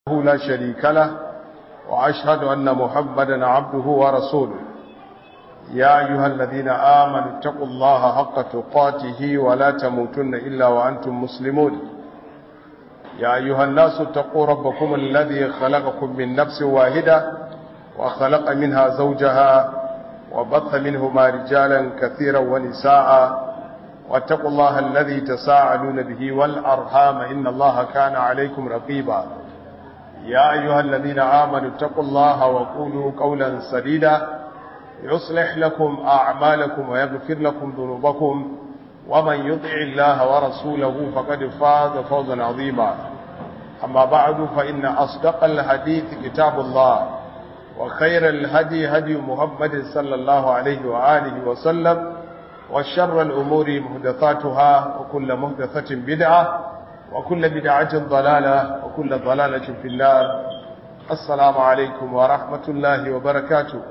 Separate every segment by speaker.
Speaker 1: لا شريك له وأشهد أن محمدا عبده ورسوله يا أيها الذين آمنوا اتقوا الله حق تقاته ولا تموتن إلا وأنتم مسلمون يا أيها الناس اتقوا ربكم الذي خلقكم من نفس واحدة وخلق منها زوجها وبث منهما رجالا كثيرا ونساء واتقوا الله الذي تساءلون به والأرحام إن الله كان عليكم رقيبا يا أيها الذين آمنوا اتقوا الله وقولوا قولا سديدا يصلح لكم أعمالكم ويغفر لكم ذنوبكم ومن يطع الله ورسوله فقد فاز فوزا عظيما أما بعد فإن أصدق الحديث كتاب الله وخير الهدي هدي محمد صلى الله عليه وآله وسلم وشر الأمور مهدثاتها وكل مهدثة بدعة وكل بدعة ضلالة وكل ضلالة في النار السلام عليكم ورحمة الله وبركاته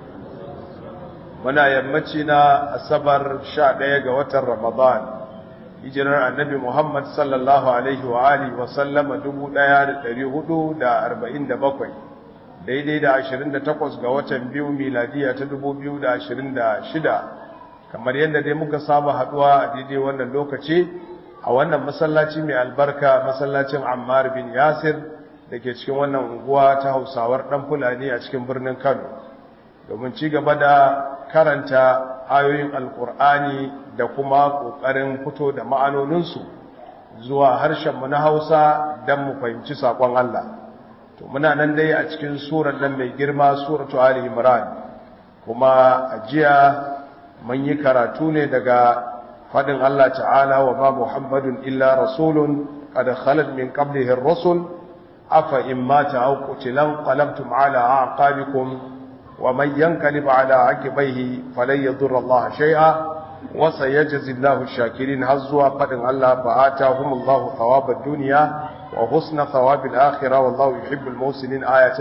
Speaker 1: muna yammaci na asabar sha ɗaya ga watan ramadan hijirar annabi muhammad sallallahu alaihi wa alihi wa sallama dubu ɗaya da ɗari hudu da arba'in da bakwai daidai da ashirin da takwas ga watan biyu miladiya ta dubu biyu da ashirin da shida kamar yadda dai muka saba haɗuwa a daidai wannan lokaci a wannan masallaci mai albarka masallacin ammar bin yasir da ke cikin wannan unguwa ta hausawar ɗan fulani a cikin birnin kano domin ci gaba da karanta ayoyin alkur'ani da kuma ƙoƙarin fito da ma'anoninsu zuwa harshenmu na hausa don mu fahimci saƙon Allah to muna nan dai a cikin surar nan mai girma suratu ali imran kuma a jiya mun yi karatu ne daga faɗin Allah ta'ala wa ma muhammadun illa rasulun qad khalat min qablihi ar-rusul afa in mata aw qutilan qalabtum ala aqabikum ومن ينقلب على عقبيه فلن يضر الله شيئا وسيجزي الله الشاكرين هزوا قدن الله فآتاهم الله ثواب الدنيا وحسن ثواب الآخرة والله يحب المحسنين آية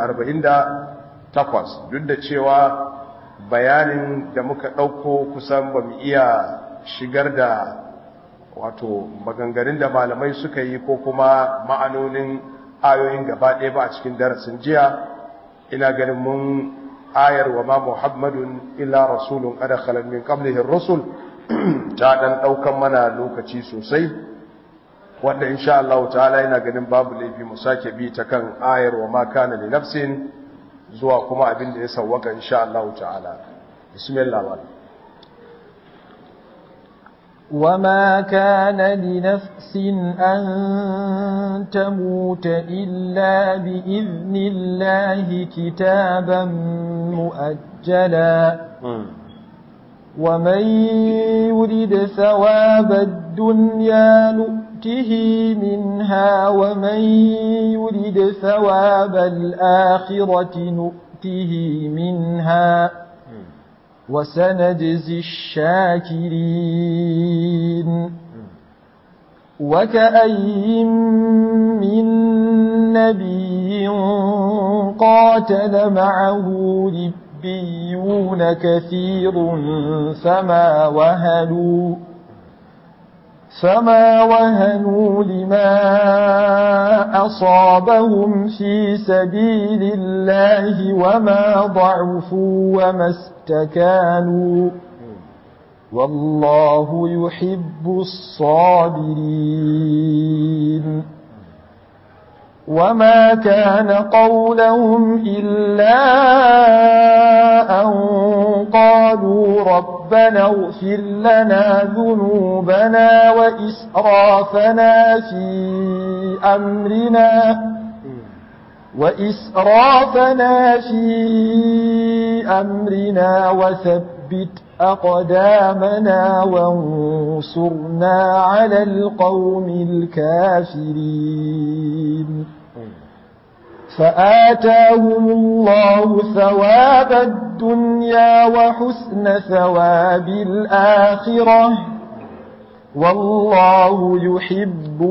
Speaker 1: 148 duk da cewa bayanin da muka ɗauko kusan ba mu iya shigar da wato maganganun da malamai suka yi ko kuma ma'anonin ayoyin gaba ɗaya ba a cikin darasin jiya ina ganin mun ayar wa ma muhammadun illa rasulun kada khalan min qablihi ar-rusul ta dan daukan mana lokaci sosai wanda insha Allah ta'ala ina ganin babu laifi mu sake bi ta kan ayar wa ma kana li nafsin zuwa kuma abin da ya sawwaka insha Allah ta'ala bismillah
Speaker 2: وما كان لنفس أن تموت إلا بإذن الله كتابا مؤجلا ومن يرد ثواب الدنيا نؤته منها ومن يرد ثواب الآخرة نؤته منها وسنجزي الشاكرين وكأي من نبي قاتل معه ربيون كثير فما وهنوا فما وهنوا لما أصابهم في سبيل الله وما ضعفوا وما استكانوا والله يحب الصابرين وما كان قولهم إلا أن قالوا ربنا اغفر لنا ذنوبنا وإسرافنا في أمرنا وإسرافنا في أمرنا وثبت أقدامنا وانصرنا على القوم الكافرين فآتاهم الله ثواب الدنيا وحسن ثواب الآخرة والله يحب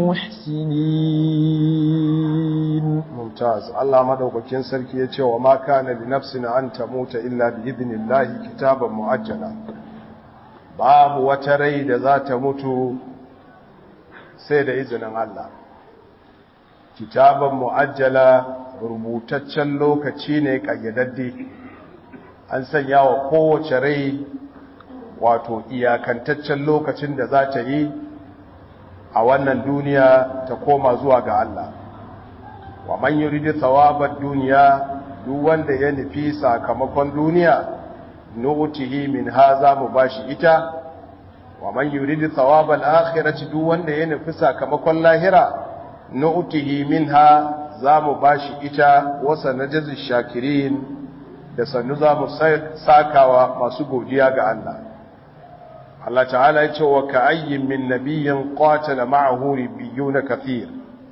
Speaker 2: المحسنين
Speaker 1: mumtaz Allah madaukakin sarki ya ce wa ma kana li nafsin an tamuta illa bi idnillahi kitaban muajjala babu wata rai da za ta mutu sai da izinin Allah kitaban mu'ajjala rubutaccen lokaci ne kayyadadde an sanya wa kowace rai wato iyakantaccen lokacin da za ta yi a wannan duniya ta koma zuwa ga Allah wa man yuridu thawabad duniya duk wanda ya nufi sakamakon duniya nu'tihi min haza mu bashi ita wa man yuridu thawabal akhirati duk wanda ya nufi sakamakon lahira nu'tihi minha za mu bashi ita wa sanajzi shakirin da sannu za mu sakawa masu godiya ga Allah Allah ta'ala ya ce wa ka'ayyin min nabiyyin qatala ma'ahu ribbiyuna kathir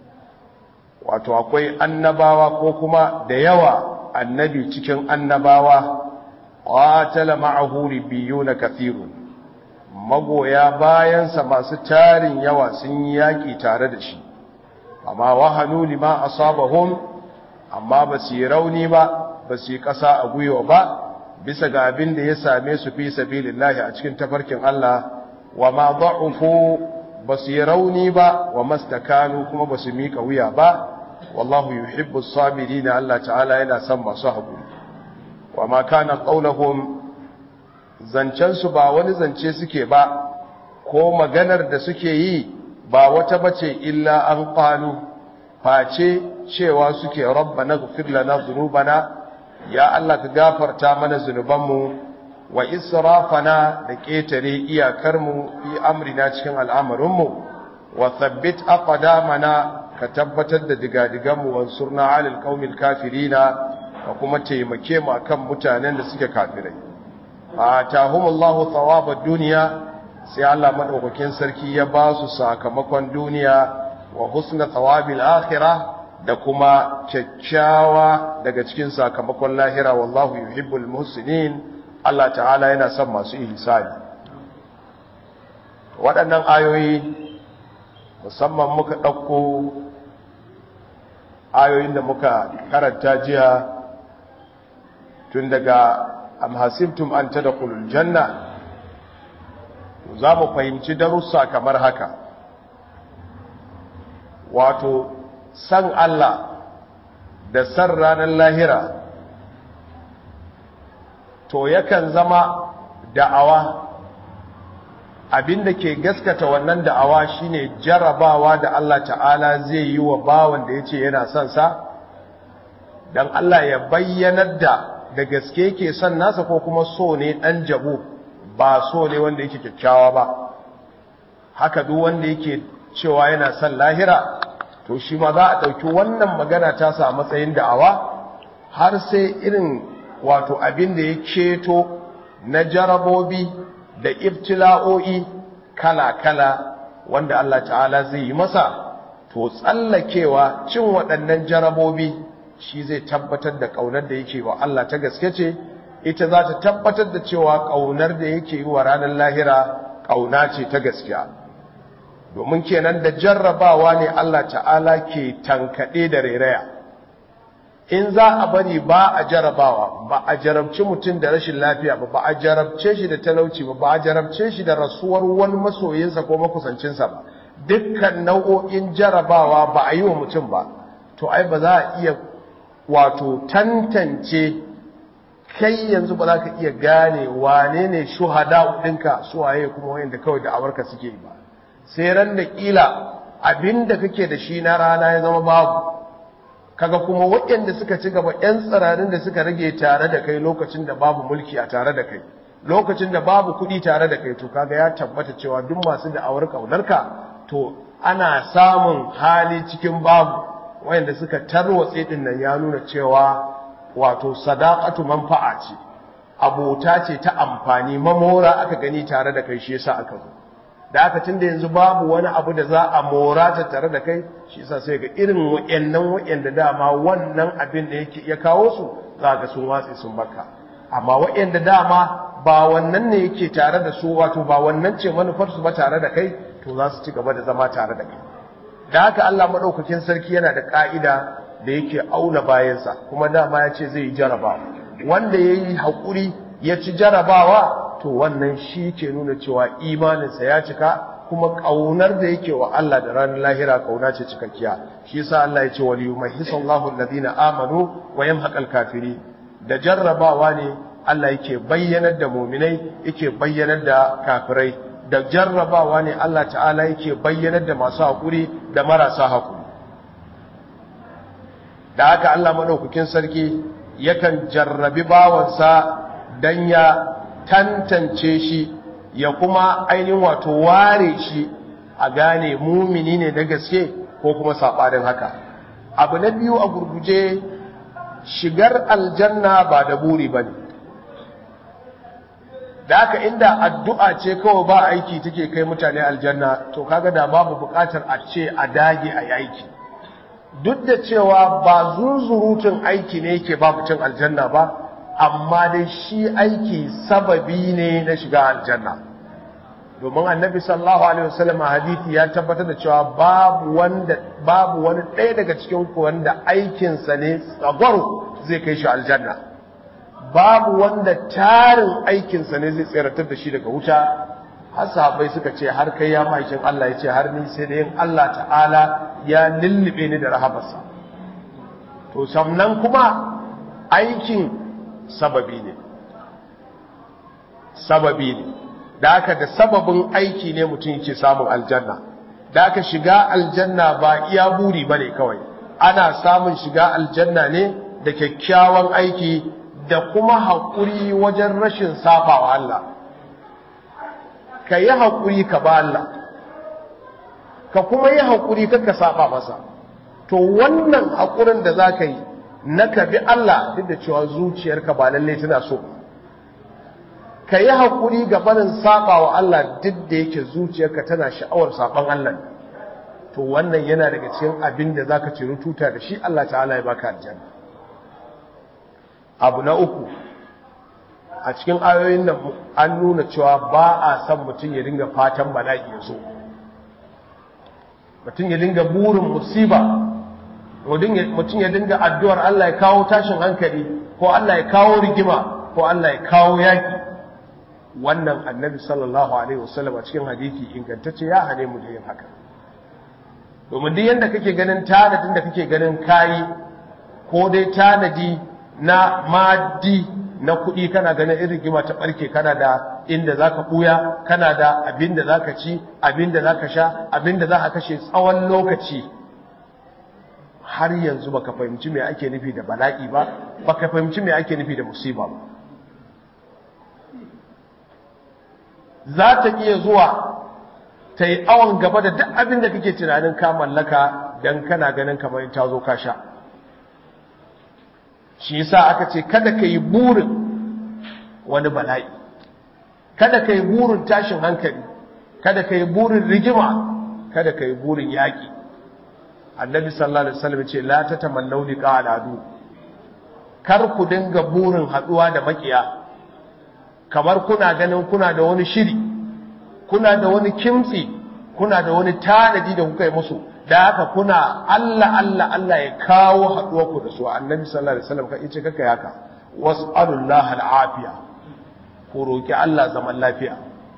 Speaker 1: wato akwai annabawa ko kuma da yawa annabi cikin annabawa qatala ma'ahu ribbiyuna kathirun magoya bayansa masu tarin yawa sun yi yaki tare da shi amma wahanu lima asabahum amma ba su yi rauni ba ba su yi ƙasa a gwiwa ba bisa ga abin da ya same su fi sabilillahi a cikin tafarkin Allah wa ma da'ufu ba su yi rauni ba wa mastakanu kuma ba su miƙa wuya ba wallahu yuhibbu sabirin Allah ta'ala yana son masu haƙuri wa ma kana qauluhum zancen su ba wani zance suke ba ko maganar da suke yi ba wata bace illa an qalu face cewa suke rabbana ighfir lana dhunubana ya Allah ka gafarta mana zunubanmu wa israfana da ƙetare iyakarmu fi amrina cikin al'amarinmu wa thabbit aqdamana ka tabbatar da digadiganmu wa surna alal qaumil kafirina ka kuma taimake mu akan mutanen da suke kafirai fa tahumullahu thawabad dunya sai Allah madaukakin sarki ya ba su sakamakon duniya wa husna thawabil akhirah da kuma kyakkyawa daga cikin sakamakon lahira wallahu yuhibbul muhsinin Allah ta'ala yana son masu ihsani waɗannan ayoyi musamman muka ɗauko ayoyin da muka karanta jiya tun daga am hasibtum an tadkhulul janna za mu fahimci darussa kamar haka wato san Allah da san ranar lahira to yakan zama da'awa abinda ke gaskata wannan da'awa shine jarabawa da Allah ta'ala zai yi wa bawan da yace yana son sa dan Allah ya bayyanar da da gaske yake son nasa ko kuma so ne dan jabo ba so ne wanda yake kyakkyawa ba haka duk wanda yake cewa yana son lahira to shi ma za a ɗauki wannan magana ta sa matsayin da'awa har sai irin wato abin da ya ceto na jarabobi da ibtila'o'i kala-kala wanda Allah ta'ala zai yi masa to tsallakewa cin waɗannan jarabobi shi zai tabbatar da ƙaunar da yake wa Allah ta gaske ce ita za ta tabbatar da cewa ƙaunar da yake yi wa ranar lahira ƙauna ce ta gaskiya domin kenan da jarrabawa ne Allah ta'ala ke tankaɗe da rairaya in za a bari ba a jarrabawa ba a jarabci mutum da rashin lafiya ba ba a jarabce shi da talauci ba ba a jarabce shi da rasuwar wani masoyinsa ko makusancinsa ba dukkan nau'o'in jarrabawa ba a yi wa mutum ba to ai ba za a iya wato tantance kai yanzu ba za ka iya gane wane ne shuhada ɗinka suwaye kuma wayanda kawai da awarka suke yi ba sai ran da kila abinda kake da shi na rana ya zama babu kaga kuma waɗanda suka ci gaba ƴan tsirarin da suka rage tare da kai lokacin da babu mulki a tare da kai lokacin da babu kuɗi tare da kai to kaga ya tabbata cewa duk masu da'awar ƙaunarka to ana samun hali cikin babu wayanda suka tarwatse din nan ya nuna cewa wato sadaqatu manfa'a ce abota ce ta amfani mamora aka gani tare da kai shi yasa aka zo da aka tunda yanzu babu wani abu da za a mora ta tare da kai shi yasa sai ga irin wayannan wayanda dama wannan abin da yake ya kawo su za ga sun watsi sun baka amma wayanda dama ba wannan ne yake tare da su wato ba wannan ce manufar su ba tare da kai to za su ci gaba da zama tare da kai da haka Allah madaukakin sarki yana da ka'ida da yake auna bayansa kuma dama ya ce zai yi jarabawa wanda yayi hakuri ya ci jarabawa to wannan shi ke nuna cewa imaninsa ya cika kuma kaunar da yake wa Allah da ranar lahira kauna ce cikakkiya shi yasa Allah ya ce wal yumahhisallahu alladhina amanu wa yamhaqal kafiri da jarrabawa ne Allah yake bayyanar da mu'minai yake bayyanar da kafirai da jarrabawa ne Allah ta'ala yake bayyanar da masu hakuri da marasa hakuri da haka Allah madaukakin sarki yakan jarrabi bawansa dan ya tantance shi ya kuma ainihin wato ware shi a gane mumini ne da gaske ko kuma saɓanin haka abu na biyu a gurguje shigar aljanna ba da buri ba ne da haka inda addu'a ce kawai ba aiki take kai mutane aljanna to kaga da babu buƙatar a ce a dage a yi aiki duk da cewa ba zunzurutun aiki ne yake ba mutum aljanna ba amma dai shi aiki sababi ne na shiga aljanna domin annabi sallallahu alaihi wasallam hadisi ya tabbatar da cewa babu wanda babu wani ɗaya daga cikin ku wanda aikinsa ne tsagwaro zai kai shi aljanna babu wanda tarin aikinsa ne zai tseratar da shi daga wuta har sahabbai suka ce har kai ya maikin Allah ya ce har ni sai da yin Allah ta'ala ya lullube ni da rahamarsa to sannan kuma aikin sababi ne sababi ne da aka da sababin aiki ne mutum yake samun aljanna da aka shiga aljanna ba iya buri bane kawai ana samun shiga aljanna ne da kyakkyawan aiki da kuma haƙuri wajen rashin sabawa Allah ka yi haƙuri ka ba Allah ka kuma yi haƙuri ka saba masa to wannan haƙurin da za ka yi na ka bi Allah duk da cewa zuciyarka ba lalle tana so ka yi haƙuri ga barin saba wa Allah duk da yake zuciyarka tana sha'awar saban Allah to wannan yana daga cikin abin da zaka ciri tuta da shi Allah ta'ala ya baka aljanna abu na uku a cikin ayoyin nan an nuna cewa ba a son mutum ya dinga fatan bala'i ya zo mutum ya dinga burin musiba mutum ya dinga addu'ar Allah ya kawo tashin hankali ko Allah ya kawo rigima ko Allah ya kawo yaki wannan annabi sallallahu alaihi wasallam a cikin hadisi ingantacce ya hane mu da yin haka domin duk yanda kake ganin tanadin da kake ganin kayi ko dai tanadi na maddi na kuɗi kana ganin irin rigima ta ɓarke kana da inda za ka ɓuya kana da abin da za ka ci abin da za ka sha abin da za ka kashe tsawon lokaci har yanzu baka fahimci me ake nufi da bala'i ba baka fahimci me ake nufi da musiba ba za ta iya zuwa ta yi awon gaba da duk abin da kake tunanin ka mallaka don kana ganin kamar ta zo ka sha shi yasa aka ce kada ka yi burin wani bala'i kada ka yi burin tashin hankali kada ka yi burin rigima kada ka yi burin yaƙi annabi sallallahu alaihi wasallam ce la tatamannu liqa al'adu kar ku dinga burin haduwa da makiya kamar kuna ganin kuna da wani shiri kuna da wani kimtsi kuna da wani tanadi da kuka yi musu da haka kuna Allah Allah Allah ya kawo haduwa ku da su annabi sallallahu alaihi wasallam kai ce kaka yaka was'alullaha al'afiya ku roki Allah zaman lafiya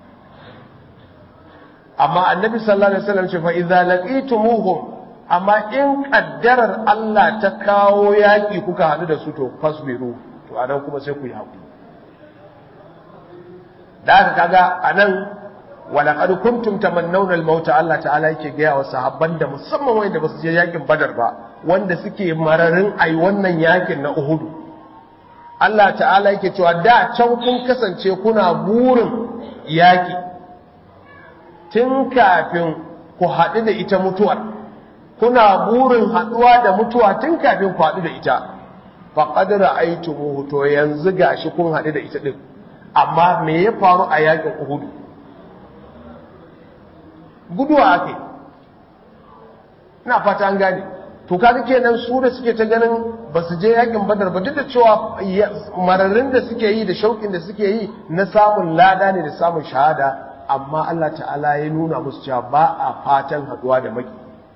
Speaker 1: amma annabi sallallahu alaihi wasallam ce fa idza laqitumuhum amma in kaddarar Allah ta kawo yaki kuka hadu da su to fasbiru to anan kuma sai ku yi hakuri da aka kaga anan walaqad kuntum tamannawna al-maut Allah ta'ala yake ga wa sahabban da musamman wanda basu je yakin Badar ba wanda suke mararin ai wannan yakin na Uhud Allah ta'ala yake cewa da can kun kasance kuna burin yaki tun kafin ku haɗu da ita mutuwar kuna burin haɗuwa da mutuwa tun kafin ku haɗu da ita faqad ra'aytumuhu to yanzu gashi kun haɗu da ita din amma me ya faru a yakin Uhud guduwa ake ina fata an gane to kaga kenan su da suke ta ganin ba su je yakin badar ba duk da cewa mararin da suke yi da shauƙin da suke yi na samun lada ne da samun shahada amma Allah ta'ala ya nuna musu cewa ba a fatan haduwa da maki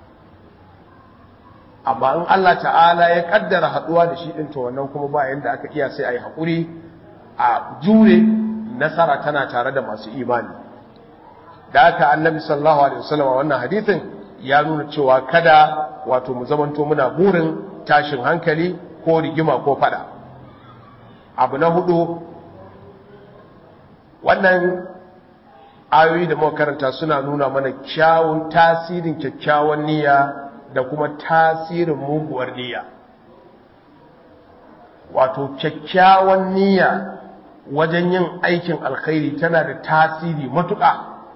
Speaker 1: amma in Allah ta'ala ya kaddara haduwa da shi din to wannan kuma ba yanda aka iya sai a yi haƙuri a jure nasara tana tare da masu imani da haka annabi sallallahu alaihi wasallam wannan hadisin ya nuna cewa kada wato mu zamanto muna burin tashin hankali ko rigima ko fada abu na hudu wannan ayoyi da muka karanta suna nuna mana kyawun tasirin kyakkyawan niyya da kuma tasirin muguwar niyya wato kyakkyawan niyya wajen yin aikin alkhairi tana da tasiri matuƙa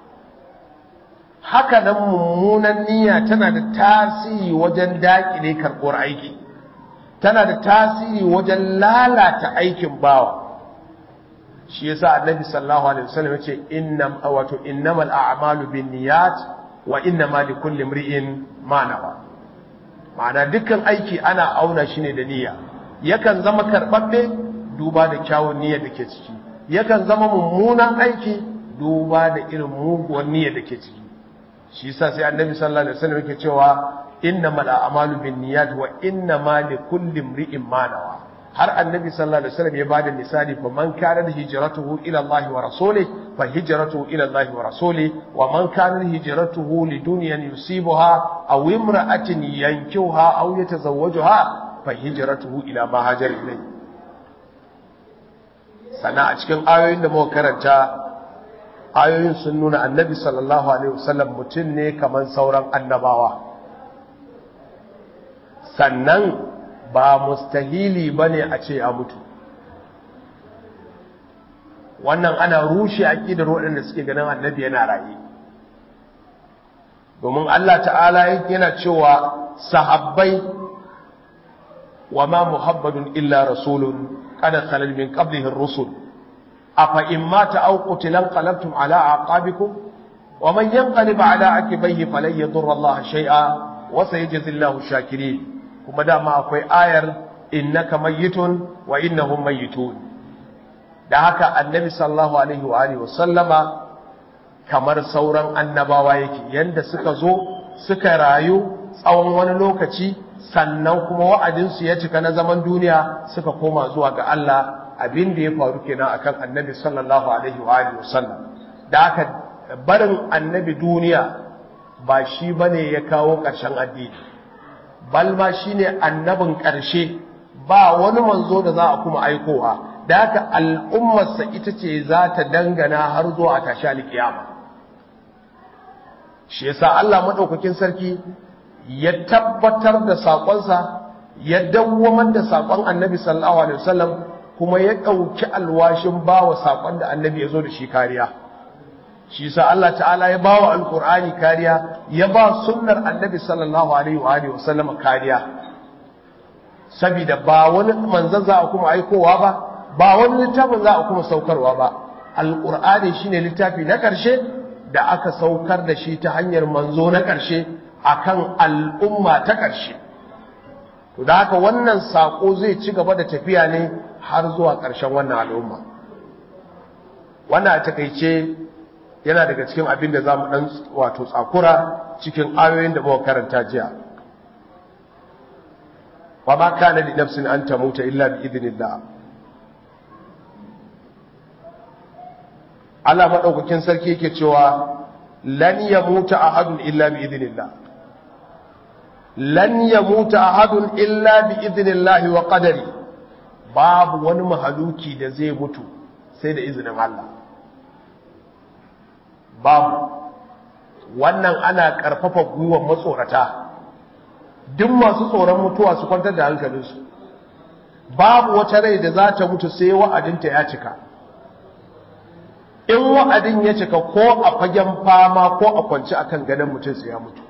Speaker 1: haka nan mummunan niyya tana da tasiri wajen daƙile karɓar aiki tana da tasiri wajen lalata aikin bawa shi yasa annabi sallallahu alaihi wasallam yace innam wato innamal a'malu binniyat wa innamal likulli imri'in ma nawa ma'ana dukkan aiki ana auna shi ne da niyya yakan zama karbabbe duba da kyawun niyyar da ke ciki yakan zama mummunan aiki duba da irin muguwar niyyar da ke ciki shi yasa sai annabi sallallahu alaihi wasallam yake cewa innamal a'malu binniyat wa innamal likulli imri'in ma nawa har annabi sallallahu alaihi wasallam ya bada misali fa man kana hijratuhu ila Allah wa rasulih fa hijratuhu ila Allah wa rasulih wa man kana hijratuhu lidunyan yusibuha aw imra'atin yankuha aw yatazawwajuha fa hijratuhu ila ma hajar ilayhi sana a cikin ayoyin da muka karanta ayoyin sun nuna annabi sallallahu alaihi wasallam mutum ne kamar sauran annabawa sannan ba mustahili bane a ce ya mutu wannan ana rushe aqidar waɗanda suke ganin annabi yana raye domin Allah ta'ala yana cewa sahabbai wa ma muhammadun illa rasulun qad khalal min qablihi ar-rusul afa in mata aw qutila qalabtum ala aqabikum wa man yanqalib ala aqibihi falan yadurra Allah shay'a wa sayajzi Allahu shakirin kuma dama akwai ayar innaka mayyitun wa innahum mayyitun da haka annabi sallallahu alaihi wa alihi wasallama kamar sauran annabawa yake yanda suka zo suka rayu tsawon wani lokaci sannan kuma wa'adinsu ya cika na zaman duniya suka koma zuwa ga Allah abin da ya faru kenan akan annabi sallallahu alaihi wa alihi wasallam da haka barin annabi duniya ba shi bane ya kawo ƙarshen addini balma shine annabin ƙarshe ba wani manzo da za a kuma aikowa da haka al'ummarsa ita ce za ta dangana har zuwa a tashi alkiyama shi yasa Allah madaukakin sarki ya tabbatar da saƙonsa ya dawwamar da saƙon annabi sallallahu alaihi wasallam kuma ya ɗauki alwashin bawa saƙon da annabi ya zo da shi kariya shi yasa Allah ta'ala ya bawa alqur'ani kariya ya ba sunnar annabi sallallahu alaihi wa alihi wasallam kariya saboda ba wani manzon za a kuma aikowa ba ba wani littafin za a kuma saukarwa ba alqur'ani shine littafi na ƙarshe da aka saukar da shi ta hanyar manzo na ƙarshe akan al'umma ta ƙarshe to da haka wannan sako zai ci gaba da tafiya ne har zuwa ƙarshen wannan al'umma wannan a takaice yana daga cikin abin da za mu ɗan wato tsakura cikin ayoyin da muka karanta jiya wa ma kana li nafsin an tamuta illa bi idnillah Allah madaukakin sarki yake cewa lan yamuta ahadun illa bi idnillah lan yamuta ahadun illa bi idnillah wa qadari babu wani mahaluki da zai mutu sai da izinin Allah babu wannan ana karfafa gwiwar matsorata duk masu tsoron mutuwa su kwantar da hankalinsu babu wata rai da za ta mutu sai wa'adinta ya cika in wa'adin ya cika ko a fagen fama ko a kwanci akan gadon mutum sai ya mutu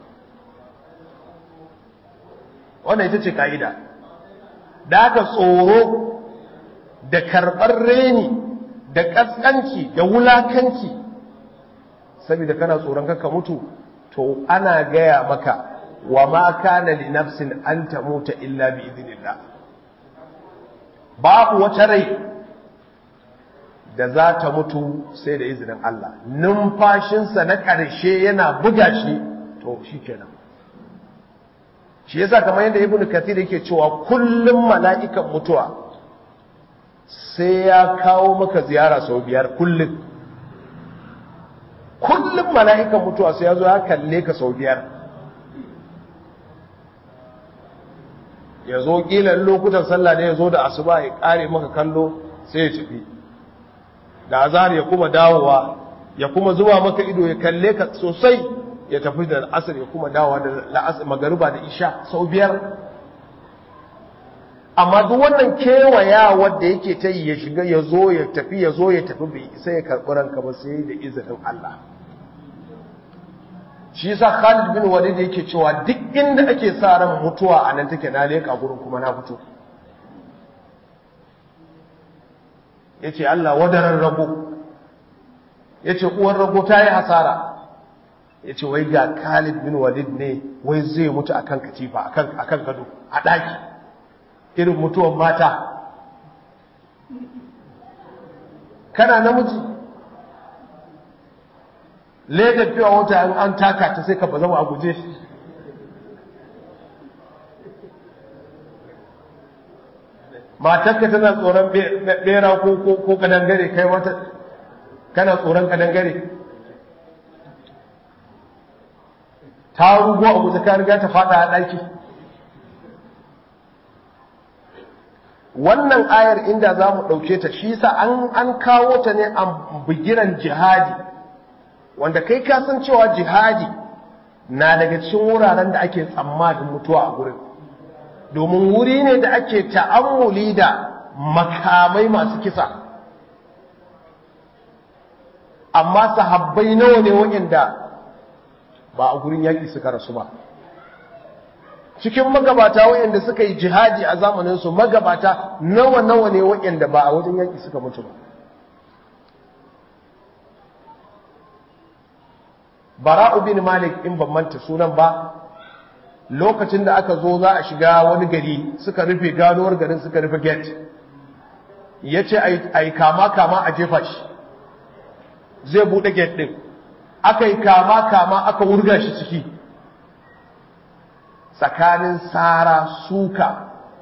Speaker 1: wannan ita ce ka'ida da aka tsoro da karɓar reni da ƙasƙanci da wulakanci saboda kana tsoron kanka mutu to ana gaya maka wa ma kana li nafsin an tamuta illa bi idnillah babu wata rai da za ta mutu sai da izinin Allah numfashinsa na ƙarshe yana buga shi to shikenan shi yasa kamar yadda ibnu kathir yake cewa kullum mala'ikan mutuwa sai ya kawo maka ziyara sau biyar kullum kullum mala'ikan mutuwa sai ya zo ya kalle ka sau biyar ya zo ƙilan lokutan sallah ne ya zo da asuba ya ƙare maka kallo sai ya tafi da azhar ya kuma dawowa ya kuma zuba maka ido ya kalle ka sosai ya tafi da asir ya kuma dawowa da la'asar magariba da isha sau biyar amma duk wannan kewaya wadda yake ta yi ya shiga ya zo ya tafi ya zo ya tafi bai sai ya karɓi ranka ba sai da izinin Allah shi yasa Khalid bin Walid yake cewa duk inda ake sa ran mutuwa a nan take na leka gurin kuma na fito yace Allah wadaran rago yace uwar rago ta yi hasara yace wai ga Khalid bin Walid ne wai zai mutu akan katifa akan akan gado a daki irin mutuwan mata kana namiji ledar fiye wata in an taka ta sai ka ba zama a guje shi matarka tana tsoron bera ko kadangare kai wata kana tsoron kadangare ta rugo a guje ka riga ta fada a ɗaki wannan ayar inda za mu ɗauke ta shi sa an kawo ta ne a bigiran jihadi wanda kai ka san cewa jihadi na daga cikin wuraren da ake tsammanin mutuwa a gurin domin wuri ne da ake ta'ammuli da makamai masu kisa amma sahabbai nawa ne waɗanda ba a gurin yaƙi suka rasu ba cikin magabata waɗanda suka yi jihadi a zamaninsu magabata nawa nawa ne waɗanda ba a wajen yaƙi suka mutu ba bara'u bin malik in ban manta sunan ba lokacin da aka zo za a shiga wani gari suka rufe ganuwar garin suka rufe gate ya ce a yi kama kama a jefa shi zai buɗe gate ɗin aka yi kama kama aka wurga shi ciki tsakanin tsara suka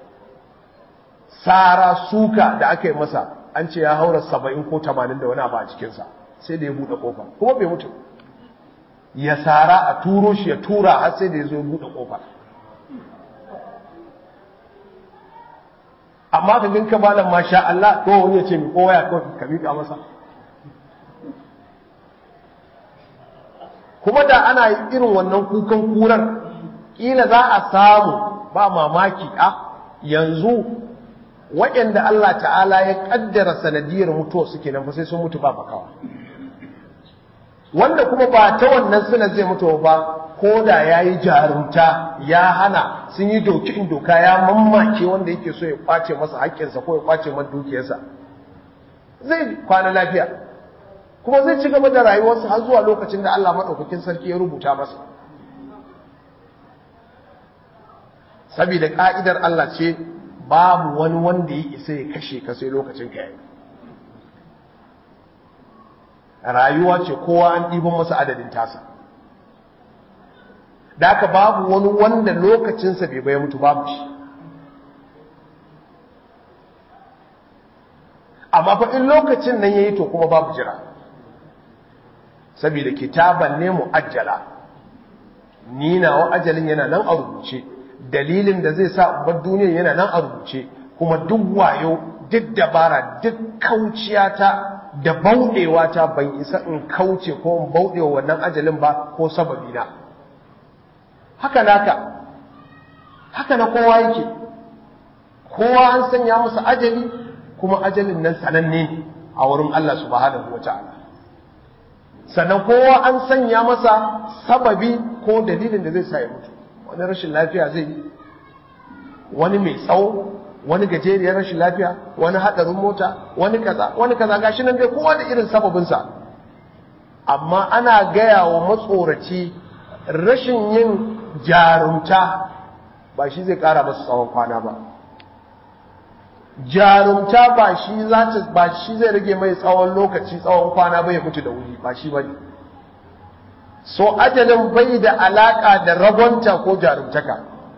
Speaker 1: tsara suka da aka yi masa an ce ya haura saba'in ko tamanin da wani abu a cikinsa sai da ya buɗe ƙofa kuma bai mutu ya sara a turo shi ya tura har sai da ya zo buɗe ƙofa amma ka ganka malam masha Allah ko wani ya ce mi kowa ya kawai ka miƙa masa kuma da ana irin wannan kukan kurar ƙila za a samu ba mamaki a yanzu waɗanda Allah ta'ala ya ƙaddara sanadiyar mutuwa suke nan fa sai sun mutu ba makawa wanda kuma ba ta wannan suna zai mutu ba ko da ya yi jarumta ya hana sun yi doki in doka ya mammake wanda yake so ya kwace masa haƙƙinsa ko ya kwace masa dukiyarsa zai kwana lafiya kuma zai ci gaba da rayuwarsa har zuwa lokacin da Allah maɗaukakin sarki ya rubuta masa saboda ƙa'idar Allah ce babu wani wanda ya isa ya kashe ka sai lokacin ka yayi rayuwa ce kowa an ɗiban masa adadin tasa da aka babu wani wanda lokacinsa bai bai mutu babu shi amma fa in lokacin nan yayi to kuma babu jira saboda kitaban ne mu'ajjala ni nawa ajalin yana nan a rubuce dalilin da zai sa bar duniyar yana nan a rubuce kuma duk wayo duk dabara duk kauciyata da bauɗewa ta ban isa in kauce ko in bauɗewa wannan ajalin ba ko sababi na haka naka haka na kowa yake kowa an sanya masa ajali kuma ajalin nan sananne ne a wurin Allah subhanahu wata'ala sannan kowa an sanya masa sababi ko dalilin da zai sa ya mutu wani rashin lafiya zai yi wani mai tsawo wani gajeriyar rashin lafiya wani haɗarin mota wani kaza wani kaza gashi nan dai kowa da irin sababinsa amma ana gaya wa matsoraci rashin yin jarumta ba shi zai ƙara masa tsawon kwana ba jarumta ba shi za ta ba shi zai rage mai tsawon lokaci tsawon kwana ba ya mutu da wuri ba shi bane so ajalin bai da alaka da ragonta ko jarumtaka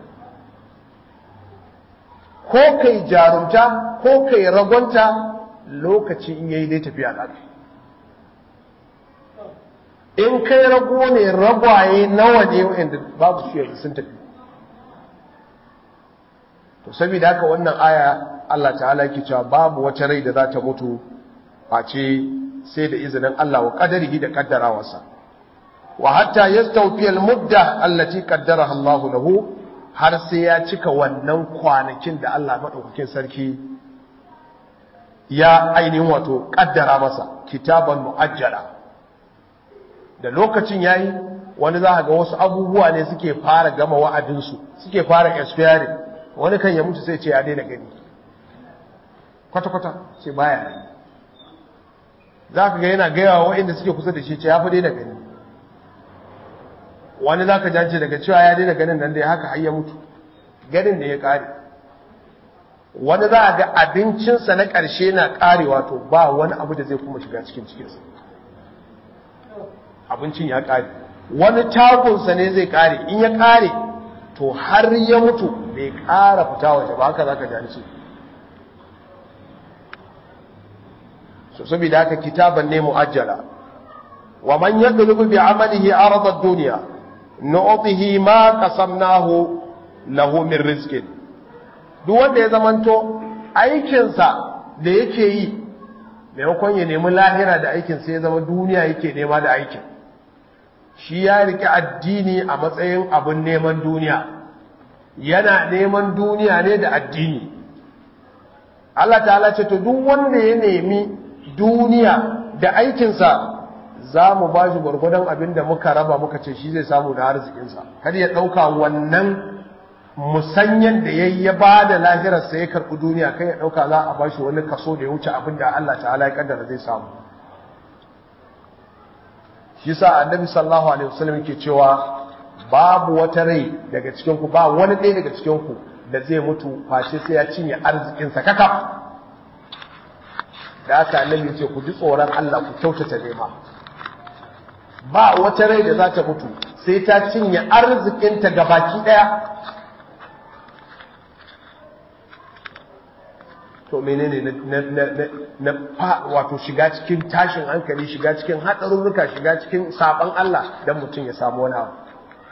Speaker 1: ko kai jarumta ko kai ragonta lokaci in yayi dai tafiya lafi in kai rago ne ragwaye nawa ne wa'anda babu su yanzu sun tafi to saboda haka wannan aya Allah ta'ala yake cewa babu wata rai da za ta mutu face sai da izinin Allah wa qadarihi da kaddarawarsa wa hatta yastawfi al-mudda allati qaddaraha Allah lahu har sai ya cika wannan kwanakin da Allah madaukakin sarki ya ainihin wato kaddara masa kitaban muajjala da lokacin yayi wani za ga wasu abubuwa ne suke fara gama wa'adinsu suke fara expiring wani kan ya mutu sai ce ya daina gani kwata-kwata ce baya gani za ka ga yana gaya wa waɗanda suke kusa da shi ce ya fi daina gani wani za ka jance daga cewa ya daina ganin nan da ya haka har ya mutu ganin da ya ƙare wani za a ga abincinsa na ƙarshe na ƙarewa to ba wani abu da zai kuma shiga cikin cikinsa abincin ya ƙare wani tagunsa ne zai ƙare in ya ƙare to har ya mutu bai ƙara fita waje ba haka za ka jance so saboda haka kitaban ne mu'ajjala wa man yadlubu bi amalihi arad ad-dunya nu'tihi ma qasamnahu lahu min rizqin duk wanda ya zamanto aikin sa da yake yi maimakon ya nemi lahira da aikin sa ya zama duniya yake nema da aikin shi ya rike addini a matsayin abin neman duniya yana neman duniya ne da addini Allah ta'ala ce to duk wanda ya nemi duniya da aikinsa za mu ba shi gwargwadon abin da muka raba muka ce shi zai samu da arzikinsa kada ya ɗauka wannan musanyen da ya yi ya ba da lahirarsa ya karɓi duniya kai ya ɗauka za a ba shi wani kaso da ya wuce abin da Allah ta'ala ya kaddara zai samu shi sa annabi sallallahu alaihi wasallam yake cewa babu wata rai daga cikin ku ba wani ɗaya daga cikin ku da zai mutu face sai ya cinye arzikinsa kakaf da aka annabi ce ku ji tsoron Allah ku kyautata nema ba wata rai da za ta mutu sai ta cinye arzikinta gabaki daya to menene na na na fa wato shiga cikin tashin hankali shiga cikin hatsarurruka shiga cikin saban Allah dan mutum ya samu wani abu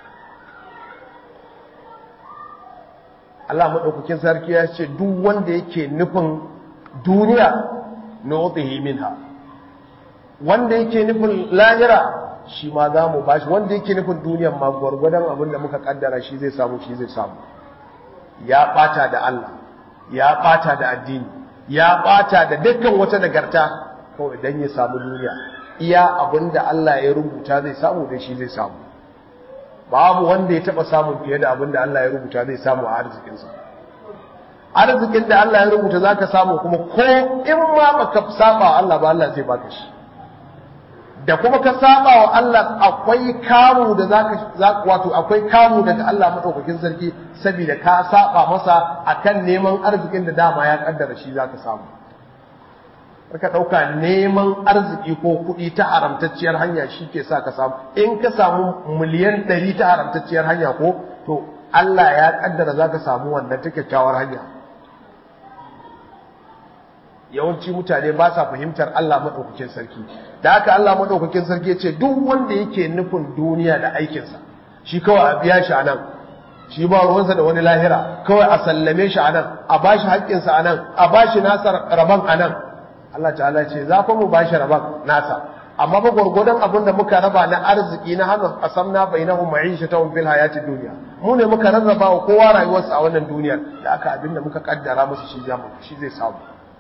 Speaker 1: Allah madaukakin sarki ya ce duk wanda yake nufin duniya nu'tihi minha wanda yake nufin lahira shi ma za mu bashi wanda yake nufin duniyan ma gwargwadon abin da muka kaddara shi zai samu shi zai samu ya bata da Allah ya bata da addini ya bata da dukkan wata nagarta kawai dan ya samu duniya iya abin da Allah ya rubuta zai samu da shi zai samu babu wanda ya taba samun fiye da abin da Allah ya rubuta zai samu a arzikinsa arzikin da Allah ya rubuta zaka samu kuma ko in ma baka saba Allah ba Allah zai baka shi da kuma ka saba wa Allah akwai kamu da zaka wato akwai kamu daga Allah madaukakin sarki saboda ka saba masa akan neman arzikin da dama ya kaddara shi zaka samu ka dauka neman arziki ko kuɗi ta haramtacciyar hanya shi ke sa ka samu in ka samu miliyan ɗari ta haramtacciyar hanya ko to Allah ya kaddara zaka samu wannan ta kyakkyawar hanya yawanci mutane ba sa fahimtar Allah maɗaukakin sarki da haka Allah maɗaukakin sarki ce duk wanda yake nufin duniya da aikinsa shi kawai a biya shi a nan shi ba ruwansa da wani lahira kawai a sallame shi a nan a ba shi haƙƙinsa a nan a ba shi nasa rabon a nan Allah ta'ala ce za fa mu ba shi rabon nasa amma ba gwargwadon abin da muka raba na arziki na hannun asamna bainahum ma'ishatahum fil hayatid dunya mu ne muka rarraba wa kowa rayuwarsa a wannan duniyar da aka abin da muka kaddara musu shi shi zai samu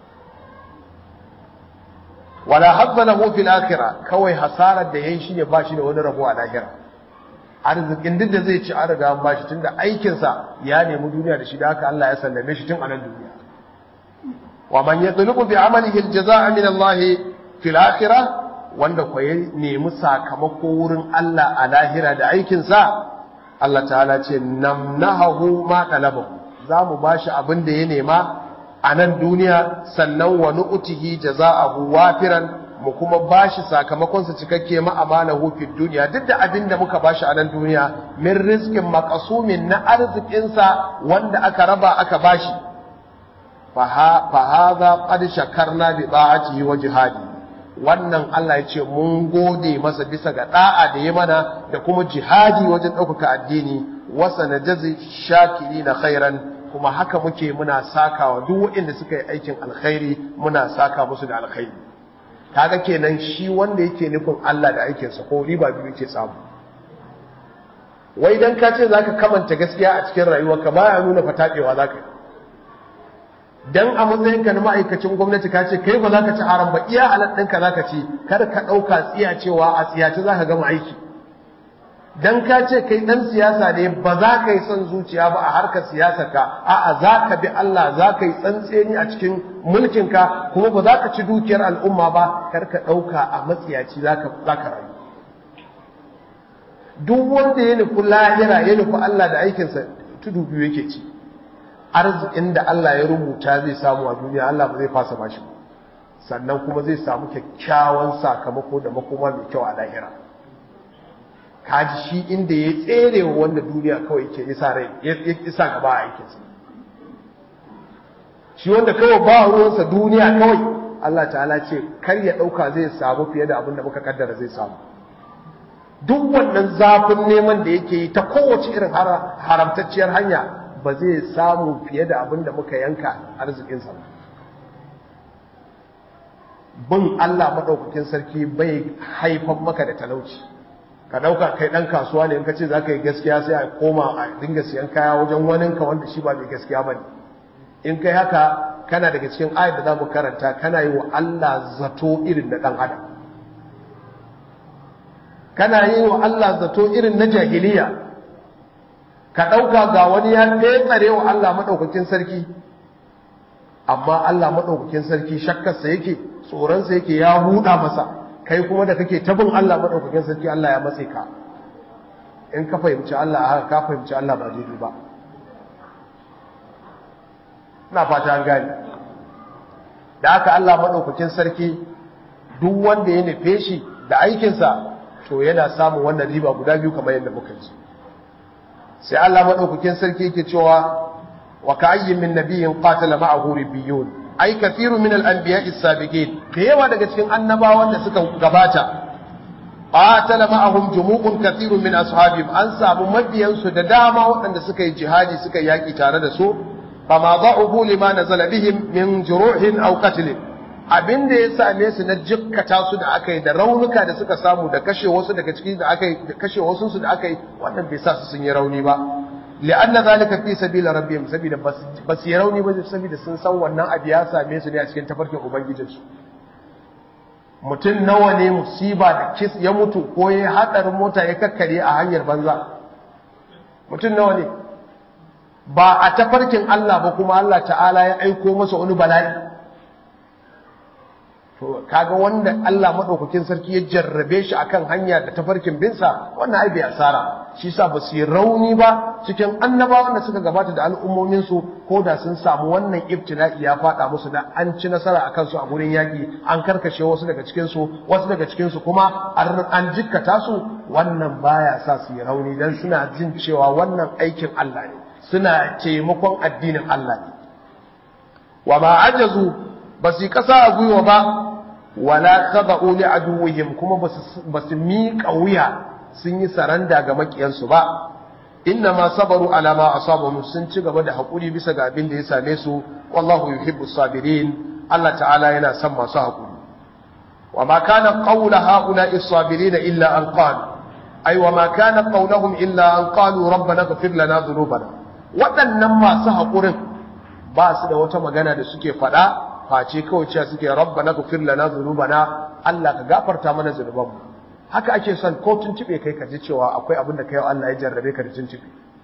Speaker 1: wala hazza lahu fil akhirah kawai hasarar da yayi shine ba shi da wani rabo a lahira arzikin duk da zai ci an riga an bashi tunda aikin sa ya nemi duniya da shi da haka Allah ya sallame shi tun a nan duniya wa man yatlubu bi amalihi aljazaa min Allah fil akhirah wanda ko ya nemi sakamako wurin Allah a lahira da aikin sa Allah ta'ala ce namnahu ma talabahu za mu bashi abin da ya nema a nan duniya sannan wa nu'tihi jaza'ahu wafiran mu kuma bashi sakamakon sa cikakke ma amalahu fid duniya duk da abin da muka bashi a nan duniya min rizqin maqsumin na arzikin sa wanda aka raba aka bashi fa hadha qad shakarna bi ta'atihi wa jihadi wannan Allah ya ce mun gode masa bisa ga da'a da ya mana da kuma jihadi wajen ɗaukaka addini wasa na jazi shakiri na khairan kuma haka muke muna sakawa duk waɗanda suka yi aikin alkhairi muna saka musu da alkhairi kaga kenan shi wanda yake nufin Allah da aikinsa ko riba biyu yake samu wai dan ka ce zaka kamanta gaskiya a cikin rayuwarka baya nuna fatabewa zaka yi dan a matsayinka na ma'aikacin gwamnati ka ce kai ba za ka ci haram ba iya halal ɗinka za ka ci kar ka ɗauka tsiya cewa a tsiyace za ka gama aiki dan ka ce kai ɗan siyasa ne ba za ka yi son zuciya ba a harkar siyasar ka a'a za ka bi Allah za ka yi tsantseni a cikin mulkinka kuma ba za ka ci dukiyar al'umma ba kar ka ɗauka a matsiyaci za ka rayu duk wanda ya nufi lahira ya nufi Allah da aikinsa tudu biyu yake ci arzikin da Allah ya rubuta zai samu a duniya Allah ba zai fasa bashi sannan kuma zai samu kyakkyawan sakamako da makoma mai kyau a lahira kaji shi inda ya tsere wa wanda duniya kawai ke isa rai ya isa gaba a aikinsa shi wanda kawai ba ruwansa duniya kawai Allah ta'ala ce kar ya ɗauka zai samu fiye da abin da muka kaddara zai samu duk wannan zafin neman da yake yi ta kowace irin haramtacciyar hanya ba zai samu fiye da abin da muka yanka arzikinsa ba bin Allah maɗaukakin sarki bai haifan maka da talauci ka ɗauka kai ɗan kasuwa ne in ka ce za ka yi gaskiya sai a koma a dinga siyan kaya wajen waninka wanda shi ba mai gaskiya ba ne in kai haka kana daga cikin ayat da za mu karanta kana yi wa Allah zato irin na ɗan adam kana yi wa Allah zato irin na jahiliya ka ɗauka ga wani ya tsare wa Allah maɗaukakin sarki amma Allah maɗaukakin sarki shakkarsa yake tsoronsa yake ya huda masa kai kuma da kake tabin Allah maɗaukakin sarki Allah ya matse ka in ka fahimci Allah haka ka fahimci Allah ba daidai ba ina fata an gane da haka Allah maɗaukakin sarki duk wanda ya nufe shi da aikinsa to yana samun wannan riba guda biyu kamar yadda muka ji sai Allah madaukakin sarki yake cewa wa ka'ayyin min nabiyyin qatala ma'ahu ribbiyun ay kathiru min al-anbiya'i as-sabiqin da yawa daga cikin annabawan da suka gabata qatala ma'ahum jumu'un kathiru min ashabihim an samu mabiyan su da dama waɗanda suka yi jihadi suka yaki tare da su fama da'ubu lima nazala bihim min juruhin aw qatlin abin da ya same su na jikkata su da aka yi da raunuka da suka samu da kashe wasu daga ciki da aka yi da kashe wasu su da aka yi wannan bai sa su sun yi rauni ba li'anna zalika fi sabila rabbihim sabida bas yi rauni ba sabida sun san wannan abu ya same su ne a cikin tafarkin ubangijinsu mutum nawa ne musiba da kis ya mutu ko ya hadarin mota ya kakkare a hanyar banza mutum nawa ne ba a tafarkin Allah ba kuma Allah ta'ala ya aiko masa wani bala'i to kaga wanda Allah madaukakin sarki ya jarrabe shi akan hanya da tafarkin binsa wannan ai bai asara shi yasa ba su yi rauni ba cikin annabawan da suka gabata da al'ummomin su ko da sun samu wannan ibtila'i ya fada musu da an ci nasara akan su a gurin yaki an karkashe wasu daga cikin su wasu daga cikin su kuma an jikkata su wannan baya sa su yi rauni dan suna jin cewa wannan aikin Allah ne suna taimakon addinin Allah ne wa ma ajazu ba su yi kasa a gwiwa ba wala khada'u li aduwwihim kuma basu miƙa wuya sun yi saranda ga makiyansu ba inna ma sabaru ala ma asabahum sun ci gaba da hakuri bisa ga abin da ya same su wallahu yuhibbu sabirin Allah ta'ala yana son masu hakuri wa ma kana qawlu ha'ula'i sabirin illa an qalu ay wa ma kana qawluhum illa an qalu rabbana ighfir lana dhunubana waɗannan masu hakurin ba su da wata magana da suke faɗa face kawai cewa suke rabbana ghfir lana dhunubana Allah ka gafarta mana zunubanmu haka ake son ko tuntube kai ka ji cewa akwai abin da kai Allah ya jarrabe ka da tuntube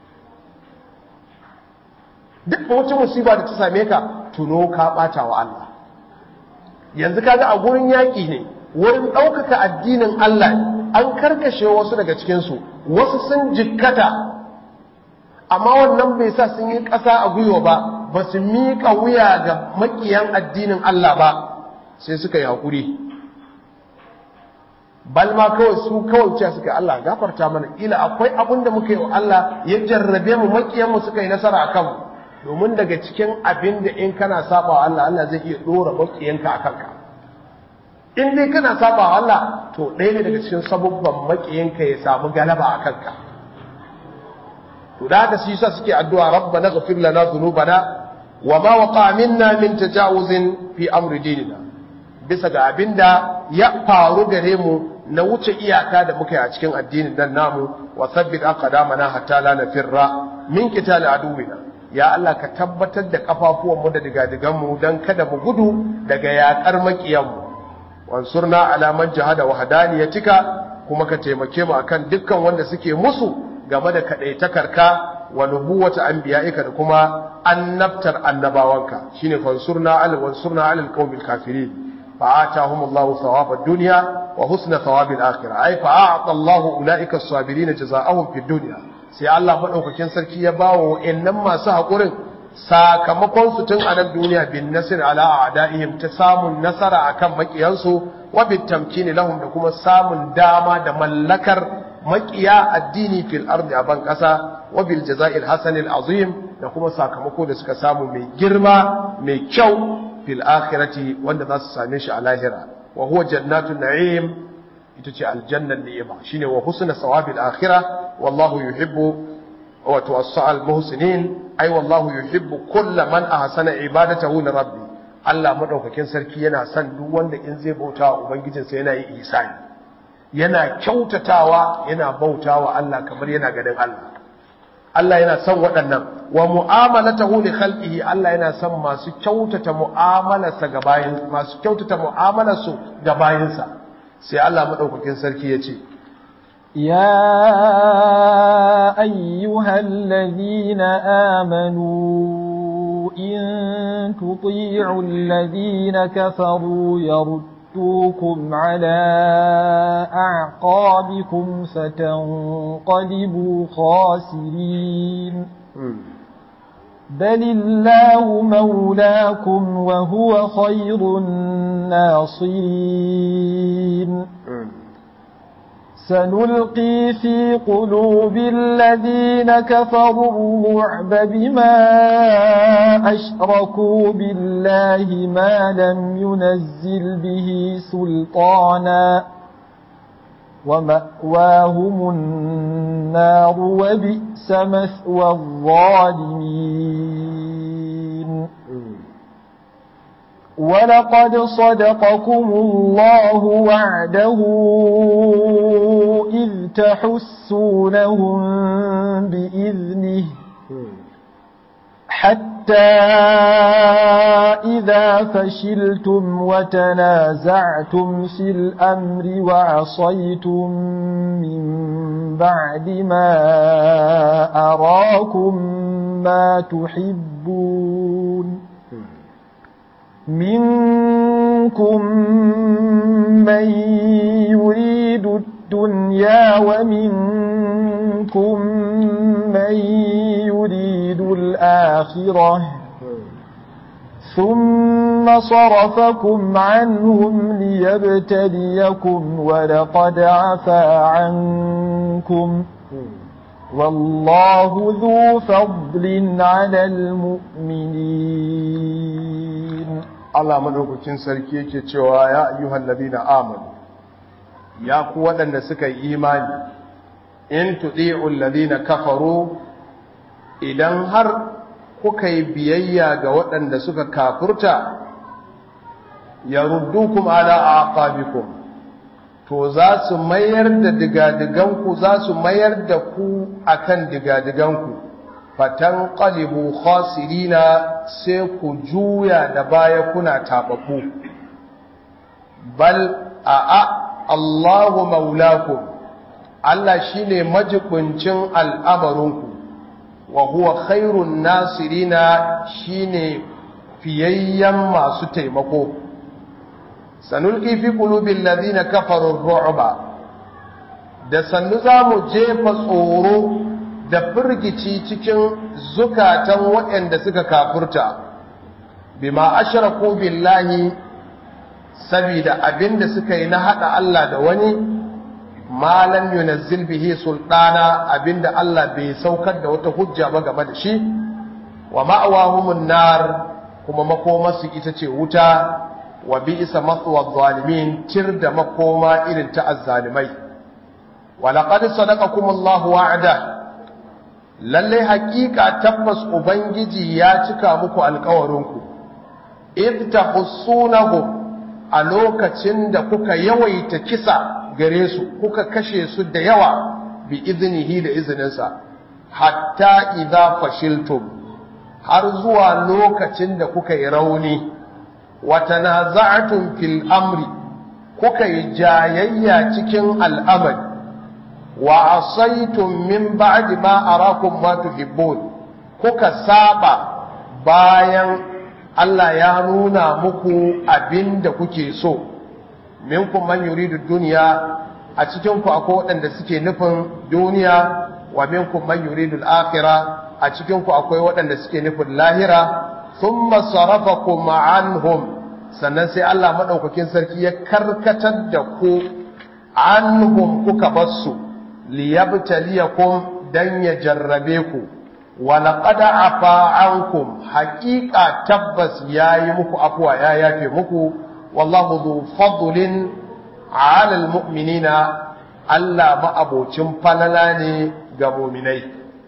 Speaker 1: duk wata musiba da ta same ka tuno ka bata wa Allah yanzu kaga a gurin yaki ne wurin ɗaukaka addinin Allah an karkashe wasu daga cikin su wasu sun jikkata amma wannan bai sa sun yi ƙasa a gwiwa ba ba su miƙa wuya ga maƙiyan addinin Allah ba sai suka yi haƙuri balma kawai su kawai cewa suka Allah gafarta mana ila akwai abin da muka yi wa Allah ya jarrabe mu maƙiyan mu suka yi nasara a kanmu domin daga cikin abin da in kana saba wa Allah Allah zai iya ɗora maƙiyanka a kanka in dai kana saba wa Allah to ɗaya ne daga cikin sabubban makiyinka ya samu galaba a kanka to da haka shi yasa suke addu'a rabbana ghfir lana dhunubana wa ma waqa minna min tajawuzin fi amri dinina bisa ga abinda ya faru gare mu na wuce iyaka da muka yi a cikin addinin nan namu wa thabbit aqdamana hatta la nafirra min qitali aduwina ya Allah ka tabbatar da kafafuwan mu da digadigan mu dan kada mu gudu daga yakar makiyan mu wansurna ala man jahada wahdaniyatika kuma ka taimake mu akan dukkan wanda suke musu game da kadaitakarka wa nubuwata anbiya'ika da kuma annabtar annabawanka shine fansurna ala wansurna ala alqawmil kafirin فآتاهم الله ثواب الدنيا وحسن ثواب الآخرة أي فأعطى الله أولئك الصابرين جزاءهم في الدنيا sai Allah madaukakin sarki ya bawo wa'annan masu haƙurin sakamakon su tun a nan duniya bin nasir ala a'daihim ta samun nasara akan makiyansu wa bit tamkini lahum da kuma samun dama da mallakar makiya addini fil ardi a ban kasa wa bil jaza'il hasanil azim da kuma sakamako da suka samu mai girma mai kyau fil akhirati wanda za su same shi a lahira wa huwa jannatun na'im ita ce aljannan ni'ima shine wa husna sawabil akhirah wallahu yuhibbu wa tuwassal muhsinin ai wallahu yuhibbu kulla man ahsana ibadatahu li rabbi Allah madaukakin sarki yana son duk wanda in zai bauta wa ubangijinsa yana yi ihsani yana kyautatawa yana bautawa Allah kamar yana ganin Allah Allah yana son waɗannan wa mu'amalatahu li khalqihi Allah yana son masu kyautata mu'amalarsa ga bayin masu kyautata mu'amalarsu ga bayinsa sai Allah madaukakin sarki ya ce
Speaker 2: يا أيها الذين آمنوا إن تطيعوا الذين كفروا يردوكم على أعقابكم فتنقلبوا خاسرين بل الله مولاكم وهو خير الناصرين سنلقي في قلوب الذين كفروا الرعب بما أشركوا بالله ما لم ينزل به سلطانا ومأواهم النار وبئس مثوى الظالمين ولقد صدقكم الله وعده إذ تحسونهم بإذنه حتى إذا فشلتم وتنازعتم في الأمر وعصيتم من بعد ما أراكم ما تحبون منكم من يريد الدنيا ومنكم من يريد الآخرة ثم صرفكم عنهم ليبتليكم ولقد عفا عنكم والله ذو فضل على المؤمنين
Speaker 1: Allah madaukakin sarki yake cewa ya ayyuhal ladina amanu ya ku waɗanda suka yi imani in tudi'ul ladina kafaru idan har kuka yi biyayya ga waɗanda suka kafurta yaruddukum ala aqabikum to za su mayar da digadiganku za su mayar da ku akan digadiganku fatan qalibu khasirina sai ku juya da baya kuna tababbu bal a a Allahu maulakum Allah shine majibincin al'amarinku wa huwa khairun nasirina shine fiyayyen masu taimako sanulqi fi qulubil ladina kafaru ru'ba da sannu zamu jefa tsoro da firgici cikin zukatan waɗanda suka kafurta bima ashraku billahi saboda abinda suka yi na hada Allah da wani malam yunazzil bihi sultana abinda Allah bai saukar da wata hujja ba game da shi wa ma'awahumun nar kuma makomarsu ita ce wuta wa bi'sa mathwa zalimin tir da makoma irin ta azzalimai wa laqad sadaqakum Allahu wa'ada lalle haƙiƙa tabbas ubangiji ya cika muku alƙawarinku id tahussunahum a lokacin da kuka yawaita kisa gare su kuka kashe su da yawa bi iznihi da izininsa hatta idza fashiltum har zuwa lokacin da kuka yi rauni wa tanaza'tum fil amri kuka yi jayayya cikin al'amari wa asaitum min ba'di ma arakum ma tuhibbun kuka saba bayan Allah ya nuna muku abinda kuke so minkum man yuridu dunya a cikin ku akwai waɗanda suke nufin duniya wa minkum man yuridu al-akhirah a cikin ku akwai waɗanda suke nufin lahira thumma sarafakum anhum sannan sai Allah madaukakin sarki ya karkatar da ku anhum kuka bassu liyabtaliyakum dan ya jarrabe ku wa laqad afa ankum haqiqa tabbas yayi muku afwa ya yafe muku wallahu dhu fadlin ala almu'minina Allah ma abocin falala ne ga mu'minai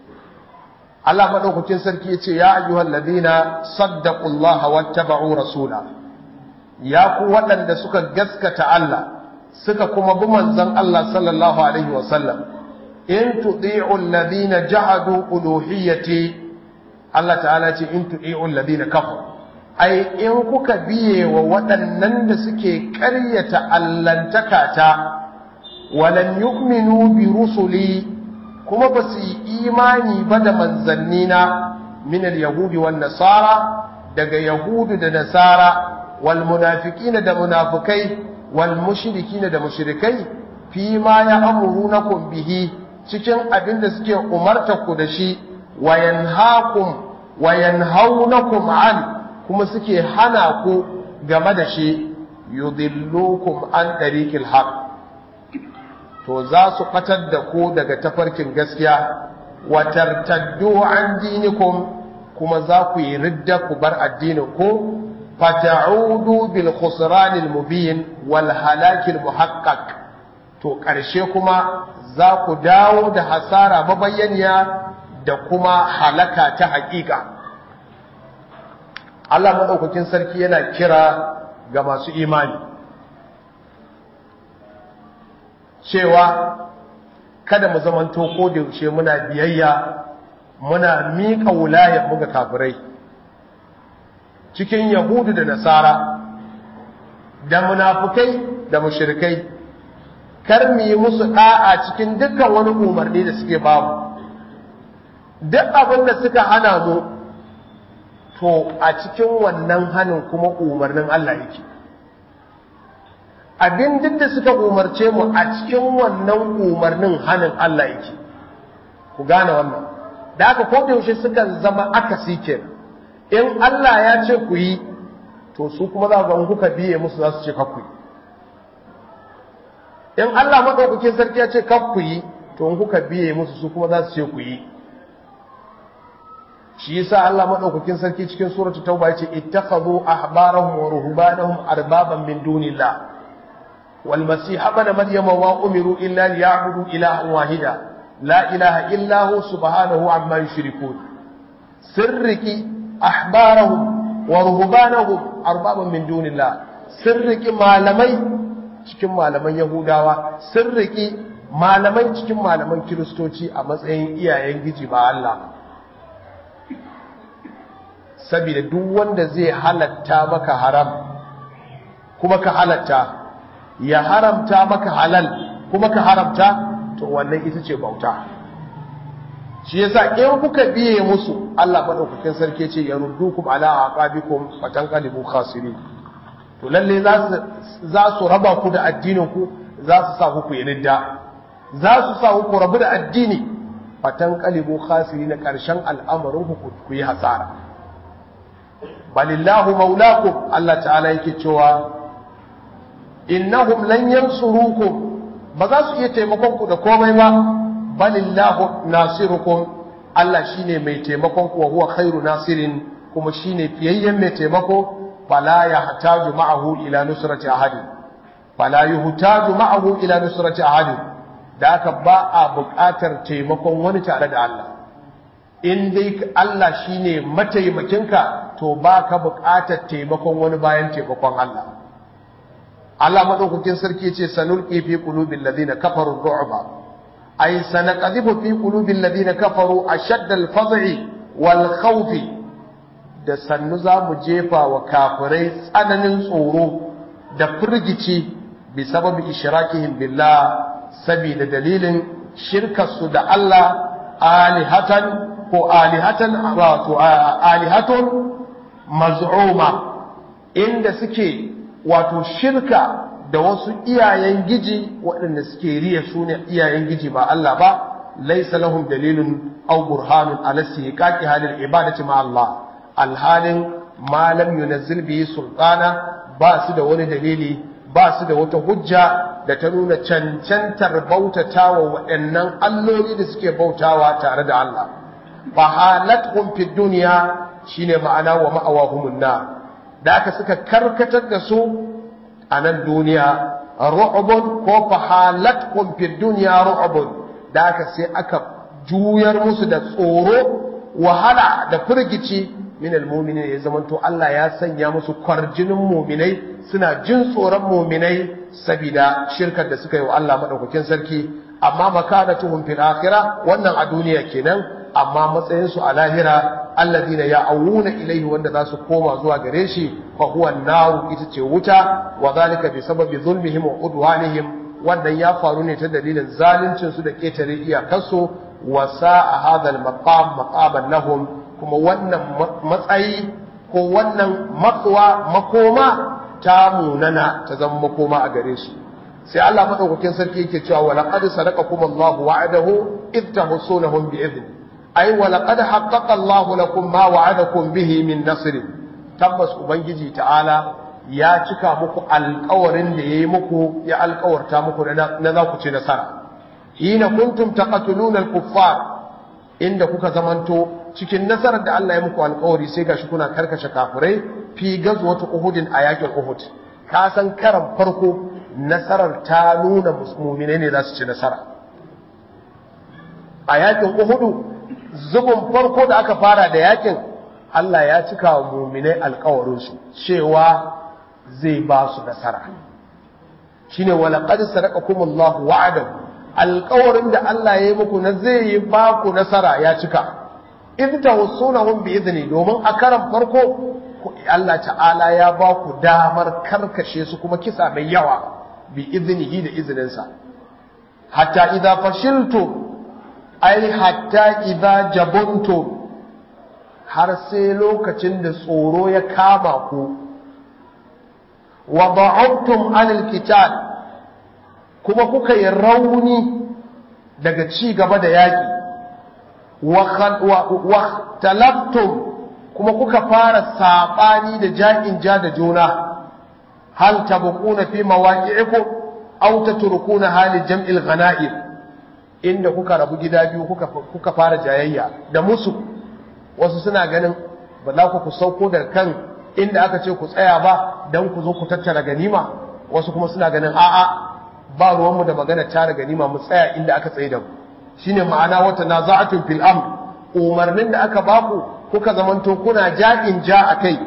Speaker 1: Allah madaukakin sarki yace ya ayyuhal ladina saddaqullaha wattaba'u rasula ya ku waɗanda suka gaskata Allah suka kuma bi manzon Allah sallallahu alaihi wasallam in tudi'u alladhina jahadu uluhiyyati Allah ta'ala ce in tudi'u alladhina kafaru ai in kuka biye wa waɗannan da suke ƙaryata allantakata walan yu'minu bi rusuli kuma ba su yi imani ba da manzannina min al-yahudi wan nasara daga yahudu da nasara wal munafiqina da munafikai wal mushrikina da mushrikai fi ma ya amurunakum bihi cikin abin da suke umarta ku da shi wa yanhaakum wa yanhaunakum an kuma suke hana ku game da shi yudillukum an tariqil haqq to za su fatar da ku daga tafarkin gaskiya wa tartaddu an dinikum kuma za ku yi ridda ku bar addinin ku fata'udu bil khusranil mubin wal halakil muhaqqaq to ƙarshe kuma za ku dawo da hasara mabayyaniya da kuma halaka ta haƙiƙa Allah maɗaukakin sarki yana kira ga masu imani cewa kada mu zamanto ko da yaushe muna biyayya muna miƙa wulayar mu ga kafirai cikin yahudu da nasara da munafukai da mushrikai kar mu yi musu da'a cikin dukkan wani umarni da suke babu duk abin da suka hana mu to a cikin wannan hanin kuma umarnin Allah yake abin duk da suka umarce mu a cikin wannan umarnin hanin Allah yake ku gane wannan da aka ko da yaushe sukan zama akasi kenan in Allah ya ce ku yi to su kuma za ga kuka biye musu za su ce kakku yi in Allah madaukakin sarki ya ce kakku yi to in kuka biye musu su kuma za su ce ku yi shi yasa Allah madaukakin sarki cikin suratul tauba yace ittakhadhu ahbarahum wa ruhbanahum arbaban min dunillah wal masih ibn maryama wa umiru illa liya'budu ilahan wahida la ilaha illa hu subhanahu amma yushrikun sirriki ahbarahum wa ruhbanahum arbaban min dunillah sirriki malamai cikin malaman yahudawa sirriki malamai cikin malaman kiristoci a matsayin iyayen giji ba Allah saboda duk wanda zai halatta maka haram kuma ka halatta ya haramta maka halal kuma ka haramta to wannan ita ce bauta shi yasa in kuka biye musu Allah madaukakin sarki ce ya ruddukum ala aqabikum fatanqalibu khasirin to lalle za su za su raba ku da addinin ku za su sa ku yi ridda za su sa ku rabu da addini fatanqalibu khasirin karshen al'amarin ku ku yi hasara balillahu maulakum Allah ta'ala yake cewa innahum lan yansurukum ba za su iya taimakon ku da komai ba balillahu nasirukum Allah shine mai taimakon ku wa huwa khairu nasirin kuma shine fiyayyen mai taimako fala yahtaju ma'ahu ila nusrati ahadin fala yuhtaju ma'ahu ila nusrati ahadin da aka ba a buƙatar taimakon wani tare da Allah in dai Allah shine mataimakinka to ba ka buƙatar taimakon wani bayan taimakon Allah Allah madaukakin sarki ce sanulqi fi qulubil ladina kafaru ru'ba ay sanaqadhifu fi qulubil ladina kafaru ashadda al-faz'i wal khawfi da sannu za mu jefa wa kafirai tsananin tsoro da firgici bi sababi ishrakihim billah saboda dalilin shirkarsu da Allah alihatan ko alihatan wato alihatun maz'uma inda suke wato shirka da wasu iyayen giji waɗanda suke riya su ne iyayen giji ba Allah ba laisa lahum dalilun aw burhanun ala istihqaqi halil ibadati ma Allah alhalin ma lam yunazzil bihi sultana ba su da wani dalili ba su da wata hujja da ta nuna cancantar bautatawa waɗannan alloli da suke bautawa tare da Allah fa halathum fid dunya shine ma'ana wa ma'awahumun nar da aka suka karkatar da su a nan duniya ru'bun ko fa halathum fid dunya ru'bun da aka sai aka juyar musu da tsoro wahala da firgici min almu'minin ya zamanto Allah ya sanya musu kwarjinin mu'minai suna jin tsoron mu'minai saboda shirkar da suka yi wa Allah madaukakin sarki amma makanatuhum fil akhirah wannan a duniya kenan amma matsayin su a lahira alladina ya'awuna ilayhi wanda za su koma zuwa gare shi fa huwa an ita ce wuta wa zalika bi sababi zulmihim wa udwanihim wannan ya faru ne ta dalilin zaluncin su da ketare iyakarsu wa sa'a hadha al-maqam maqaman lahum kuma wannan matsayi ko wannan matsuwa makoma ta munana ta zama makoma a gare su sai Allah madaukakin sarki yake cewa wa laqad sadaqakum Allahu wa'adahu id tahsunahum bi idni ay wa laqad haqqaqa Allahu lakum ma wa'adakum bihi min nasr tabbas ubangiji ta'ala ya cika muku alƙawarin da yayi muku ya alƙawarta muku na za ku ci nasara hina kuntum taqatuluna al-kuffar inda kuka zamanto cikin nasarar da Allah ya muku alƙawari sai gashi kuna karkashe kafirai fi gazwatu Uhudin a yakin Uhud ka san karan farko nasarar ta nuna musulmine ne za su ci nasara a yakin Uhud zubin farko da aka fara da yakin Allah ya cika wa mu'minai alƙawarin su cewa zai ba su nasara shine walaqad sadaqakumullahu wa'adahu alƙawarin da Allah ya yi muku na zai yi ba ku nasara ya cika in tawassunahum bi idni domin a karan farko Allah ta'ala ya ba ku damar karkashe su kuma kisa mai yawa bi idnihi da izininsa hatta idza fashiltum ai hatta idza jabuntum har sai lokacin da tsoro ya kama ku wa da'abtum anil qital kuma kuka yi rauni daga ci gaba da yaƙi wa talabtum kuma kuka fara saɓani da ja'in ja da juna hal tabquna fi mawaqi'ikum aw tatrukuna hali jam'il ghanaim inda kuka rabu gida biyu kuka kuka fara jayayya da musu wasu suna ganin ba za ku sauko daga kan inda aka ce ku tsaya ba dan ku zo ku tattara ganima wasu kuma suna ganin a'a ba ruwanmu da magana tara ganima mu tsaya inda aka tsaye da mu shine ma'ana wata naza'atun fil amr umarnin da aka baku kuka zamanto kuna ja'in ja akai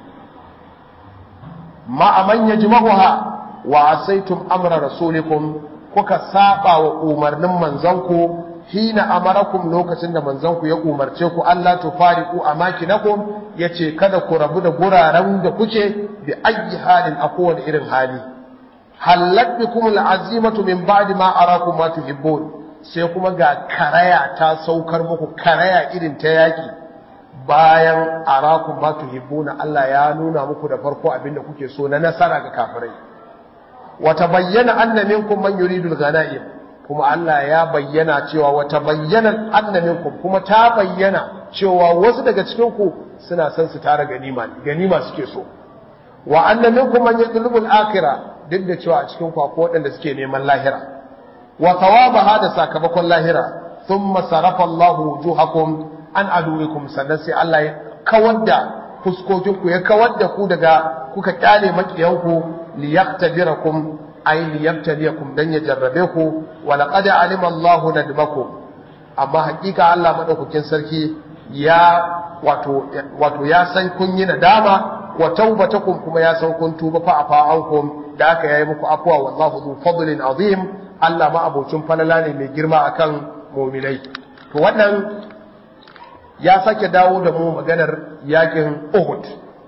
Speaker 1: ma aman yajma'uha wa asaitum amra rasulikum kuka saba wa umarnin manzanku hina amarakum lokacin da manzanku ya umarce ku Allah tufariqu amakinakum yace kada ku rabu da guraren da kuke bi ayyi halin a kowane irin hali hallat bikum al'azimatu min ba'di ma arakum ma tuhibbun sai kuma ga karaya ta saukar muku karaya irin ta yaki bayan arakum ma tuhibbuna Allah ya nuna muku da farko abinda kuke so na nasara ga kafirai wa tabayyana anna minkum man yuridu al-ghanaim kuma Allah ya bayyana cewa wa tabayyana anna minkum kuma ta bayyana cewa wasu daga cikin ku suna son su tara ganima ganima suke so wa anna minkum man yatlubu al-akhirah duk da cewa a cikin ku akwai waɗanda suke neman lahira wa thawabaha da sakamakon lahira thumma sarafa Allah wujuhakum an aduwikum sannan sai Allah ya kawar da fuskokinku ya kawar da ku daga kuka kyale makiyanku liyaqtadirakum ay liyabtaliyakum dan ya jarrabe ku wa laqad alima Allahu nadmakum amma hakika Allah madaukakin sarki ya wato wato ya san kun yi nadama wa taubatakum kuma ya san kun tuba fa afa ankum da aka yayi muku afwa wallahu dhu fadlin azim Allah ma abocin falala ne mai girma akan mu'minai to wannan ya sake dawo da mu maganar yakin Uhud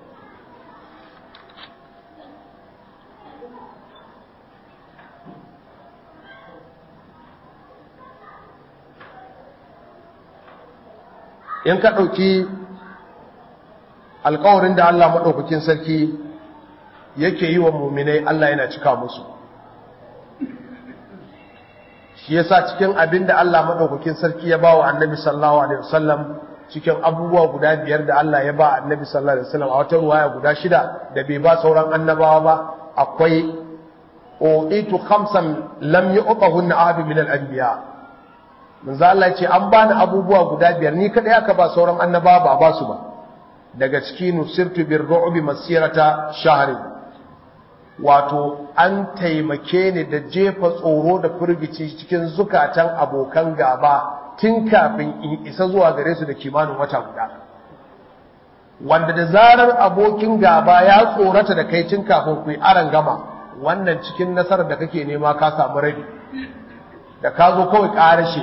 Speaker 1: in ka ɗauki alkawarin da Allah maɗaukakin sarki yake yi wa muminai Allah yana cika musu shi yasa cikin abin da Allah maɗaukakin sarki ya ba wa annabi sallallahu alaihi wasallam cikin abubuwa guda biyar da Allah ya ba annabi sallallahu alaihi wasallam a wata ruwaya guda shida da bai ba sauran annabawa ba akwai uitu khamsan lam yu'tahunna ahad min al-anbiya manzo Allah ce an bani abubuwa guda biyar ni kadai aka ba sauran annabawa ba ba su ba daga ciki nusirtu bir ru'bi masirata shahri wato an taimake ni da jefa tsoro da firgici cikin zukatan abokan gaba tun kafin in isa zuwa gare su da kimanin wata guda wanda da zarar abokin gaba ya tsorata da kai tun kafin ku yi aran gama wannan cikin nasarar da kake nema ka samu rabi da ka zo kawai ƙarashe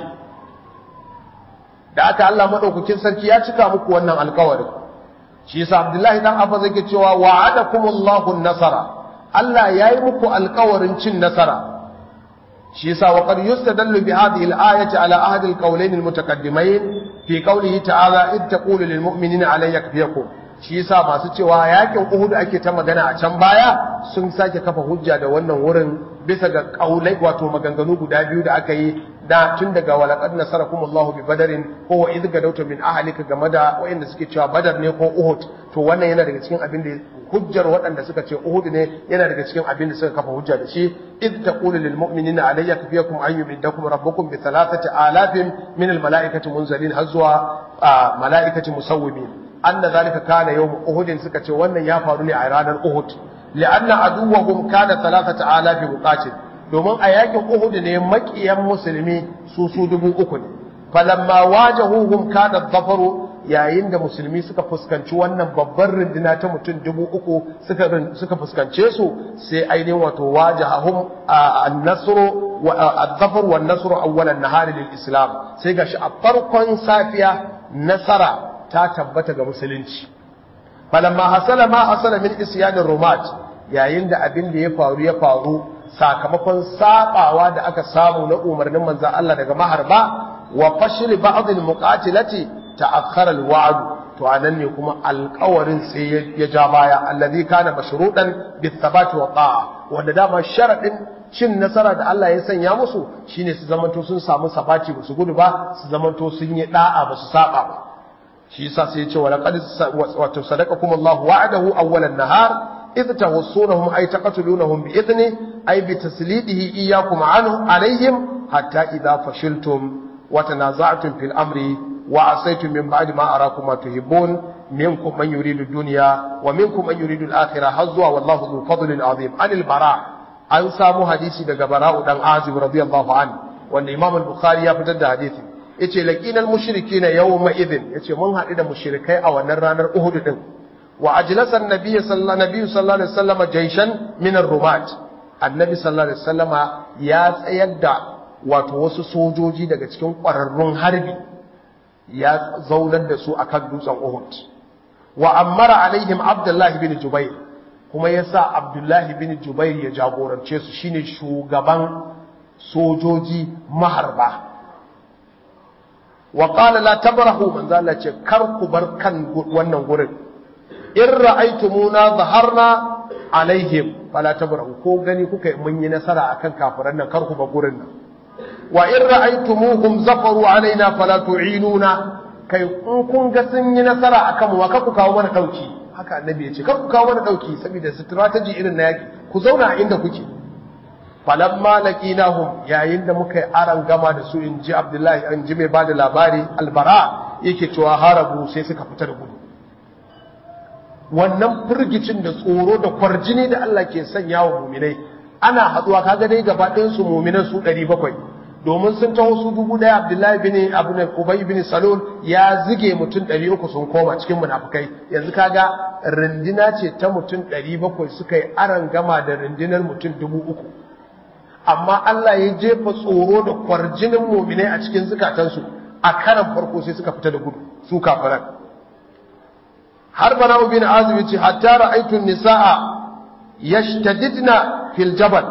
Speaker 1: da aka Allah maɗaukakin sarki ya cika muku wannan alkawarin shi yasa Abdullahi dan Abba zai cewa wa'adakumullahu nasara Allah yayi muku alkawarin cin nasara shi yasa wa qad yustadallu bi hadhihi al-ayati ala ahdi al-qawlayn al-mutaqaddimayn fi qawlihi ta'ala id taqulu lil mu'minina alayya yakfiyakum shi yasa masu cewa yakin Uhud ake ta magana a can baya sun sake kafa hujja da wannan wurin bisa ga kaulai wato maganganu guda biyu da aka yi da tun daga walaqad nasarakum Allah bi badarin ko wa idh gadawta min ahlika game da wayanda suke cewa badar ne ko Uhud to wannan yana daga cikin abin da hujjar waɗanda suka ce Uhud ne yana daga cikin abin da suka kafa hujja da shi idh taqulu lil mu'minina alayya kafiyakum an yumiddakum rabbukum bi thalathati alafin min al malaikati munzalin har zuwa malaikati musawwimin anna zalika kana yawm Uhud suka ce wannan ya faru ne a ranar Uhud li'anna aduwwahum kana thalathati alafi muqatil domin a yakin Uhud ne makiyan musulmi su su dubu uku ne falamma wajahuhum kana dhafaru yayin da musulmi suka fuskanci wannan babbar runduna ta mutum dubu uku suka suka fuskance su sai ainihin wato wajahahum an-nasru wa ad-dhafar wa an-nasru awwal an-nahar lil-islam sai gashi a farkon safiya nasara ta tabbata ga musulunci falamma hasala ma hasala min isyanir rumat yayin da abin da ya faru ya faru sakamakon sabawa da aka samu na umarnin manzo Allah daga maharba wa fashil ba'd al-muqatilati ta'akhkhara al-wa'd to anan ne kuma alƙawarin sai ya ja baya allazi kana mashrudan bithabati wa ta'a wanda dama sharadin cin nasara da Allah ya sanya musu shine su zamanto sun samu sabati ba su gudu ba su zamanto sun yi da'a ba su saba ba shi yasa sai ya ce wa laqad wa sadaqakum Allahu wa'adahu awwalan nahar إذ تغصونهم أي تقتلونهم بإذنه أي بتسليده إياكم عنه عليهم حتى إذا فشلتم وتنازعتم في الأمر وعصيتم من بعد ما أراكم ما تحبون منكم من يريد الدنيا ومنكم من يريد الآخرة حظوا والله ذو فضل عظيم عن البراء an samu hadisi daga bara'u dan azib radiyallahu anhu wanda imam al-bukhari ya fitar da hadisi yace laqinal mushrikeena yawma idhin yace mun haɗu da mushrikai a wannan ranar uhud din wa ajlasa an-nabiy sallallahu alaihi sallallahu alaihi wasallam jayshan min ar-rumat annabi sallallahu alaihi wasallama ya tsayar da wato wasu sojoji daga cikin ƙwararrun harbi ya zaunar da su akan dutsen Uhud wa ammara alaihim abdullahi bin jubair kuma yasa abdullahi bin jubair ya jagorance su shine shugaban sojoji maharba wa qala la tabrahu manzo Allah ce kar ku bar kan wannan gurin in ra'aytumuna zaharna alaihim fala tabrahu ko gani kuka mun yi nasara akan kafiran nan kar ku bar gurin nan wa in ra'aytumuhum zafaru alaina fala tu'inuna kai in kun ga sun yi nasara akan mu ka ku kawo mana dauki haka annabi ya ce kar ku kawo mana dauki saboda strategy irin na yaki ku zauna a inda kuke falamma laqinahum yayin da muka yi aran gama da su in ji abdullahi an ji mai bada labari albara yake cewa harabu sai suka fita da gudu wannan firgicin da tsoro da kwarjini da Allah ke sanya wa muminai ana haduwa kaga dai gaba ɗayan su muminan su 700 domin sun taho su dubu ɗaya Abdullahi bin Abu Ubay bin Salul ya zige mutum 300 sun koma cikin munafikai yanzu kaga rindina ce ta mutum 700 suka yi aran gama da rindinar mutum 3000 amma Allah ya jefa tsoro da kwarjinin muminai a cikin zukatansu a karan farko sai suka fita da gudu su kafiran har bana bin azumi ce hatta ra'aytu nisaa yashtadidna fil jabal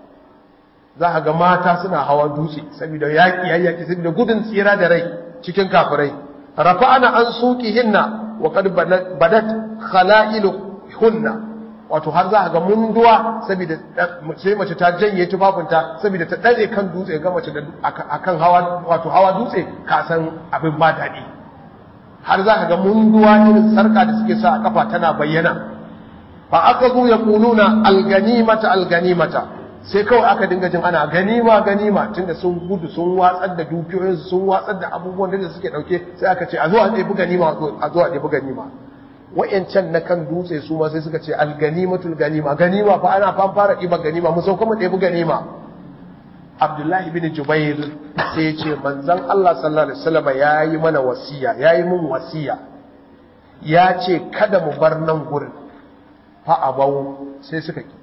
Speaker 1: za ga mata suna hawa dutse saboda yaki yayyaki saboda gudun tsira da rai cikin kafirai rafa'ana an suqihinna wa qad badat khala'iluhunna wato har za ga munduwa saboda sai mace ta janye tufafinta saboda ta dare kan dutse ga mace akan hawa wato hawa dutse ka san abin ba daɗi har za ka ga munduwa irin sarka da suke sa a kafa tana bayyana fa aka zo ya kuluna alganimata alganimata sai kawai aka dinga jin ana ganima ganima tunda sun gudu sun watsar da dukiyoyinsu sun watsar da abubuwan da suke dauke sai aka ce a zo a ɗebi ganima a zo a ɗebi ganima wa'yancan na kan dutse su ma sai suka ce alganimatul ganima ganima fa ana fan fara ɗiban ganima mu sauka mu ɗebi ganima abdullahi bin jubair sai ya ce manzon Allah sallallahu alaihi wasallam ya yi mana wasiya ya yi mun wasiya ya ce kada mu bar nan gurin fa abau sai suka ki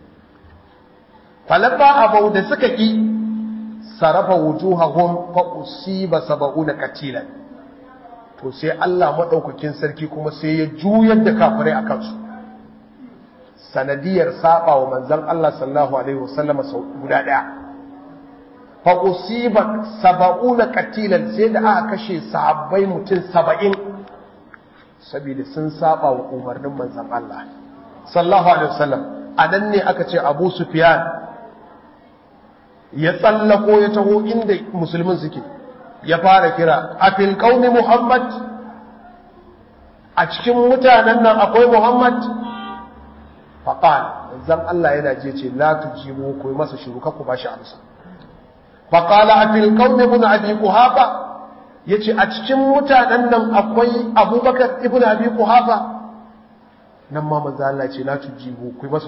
Speaker 1: falamma abau da suka ki sarafa wujuhahum fa usiba sab'una katilan to sai Allah maɗaukakin sarki kuma sai ya juyar da kafirai a kansu sanadiyar saba wa manzan Allah sallallahu alaihi wasallama sau guda ɗaya fa usiba saba'una qatilan sai da aka kashe sahabbai mutum saba'in saboda sun saba wa umarnin manzan Allah sallallahu alaihi wasallam anan ne aka ce Abu Sufyan ya tsallako ya taho inda musulmin suke ya fara kira a fil qaumi muhammad a cikin mutanen nan akwai muhammad faqal zan Allah yana je ce la tujibu ku masa shiru ka ku bashi amsa faqala a fil qaumi ibn abi quhafa yace a cikin mutanen nan akwai abubakar ibn abi quhafa nan ma manzo Allah ce la tujibu ku masa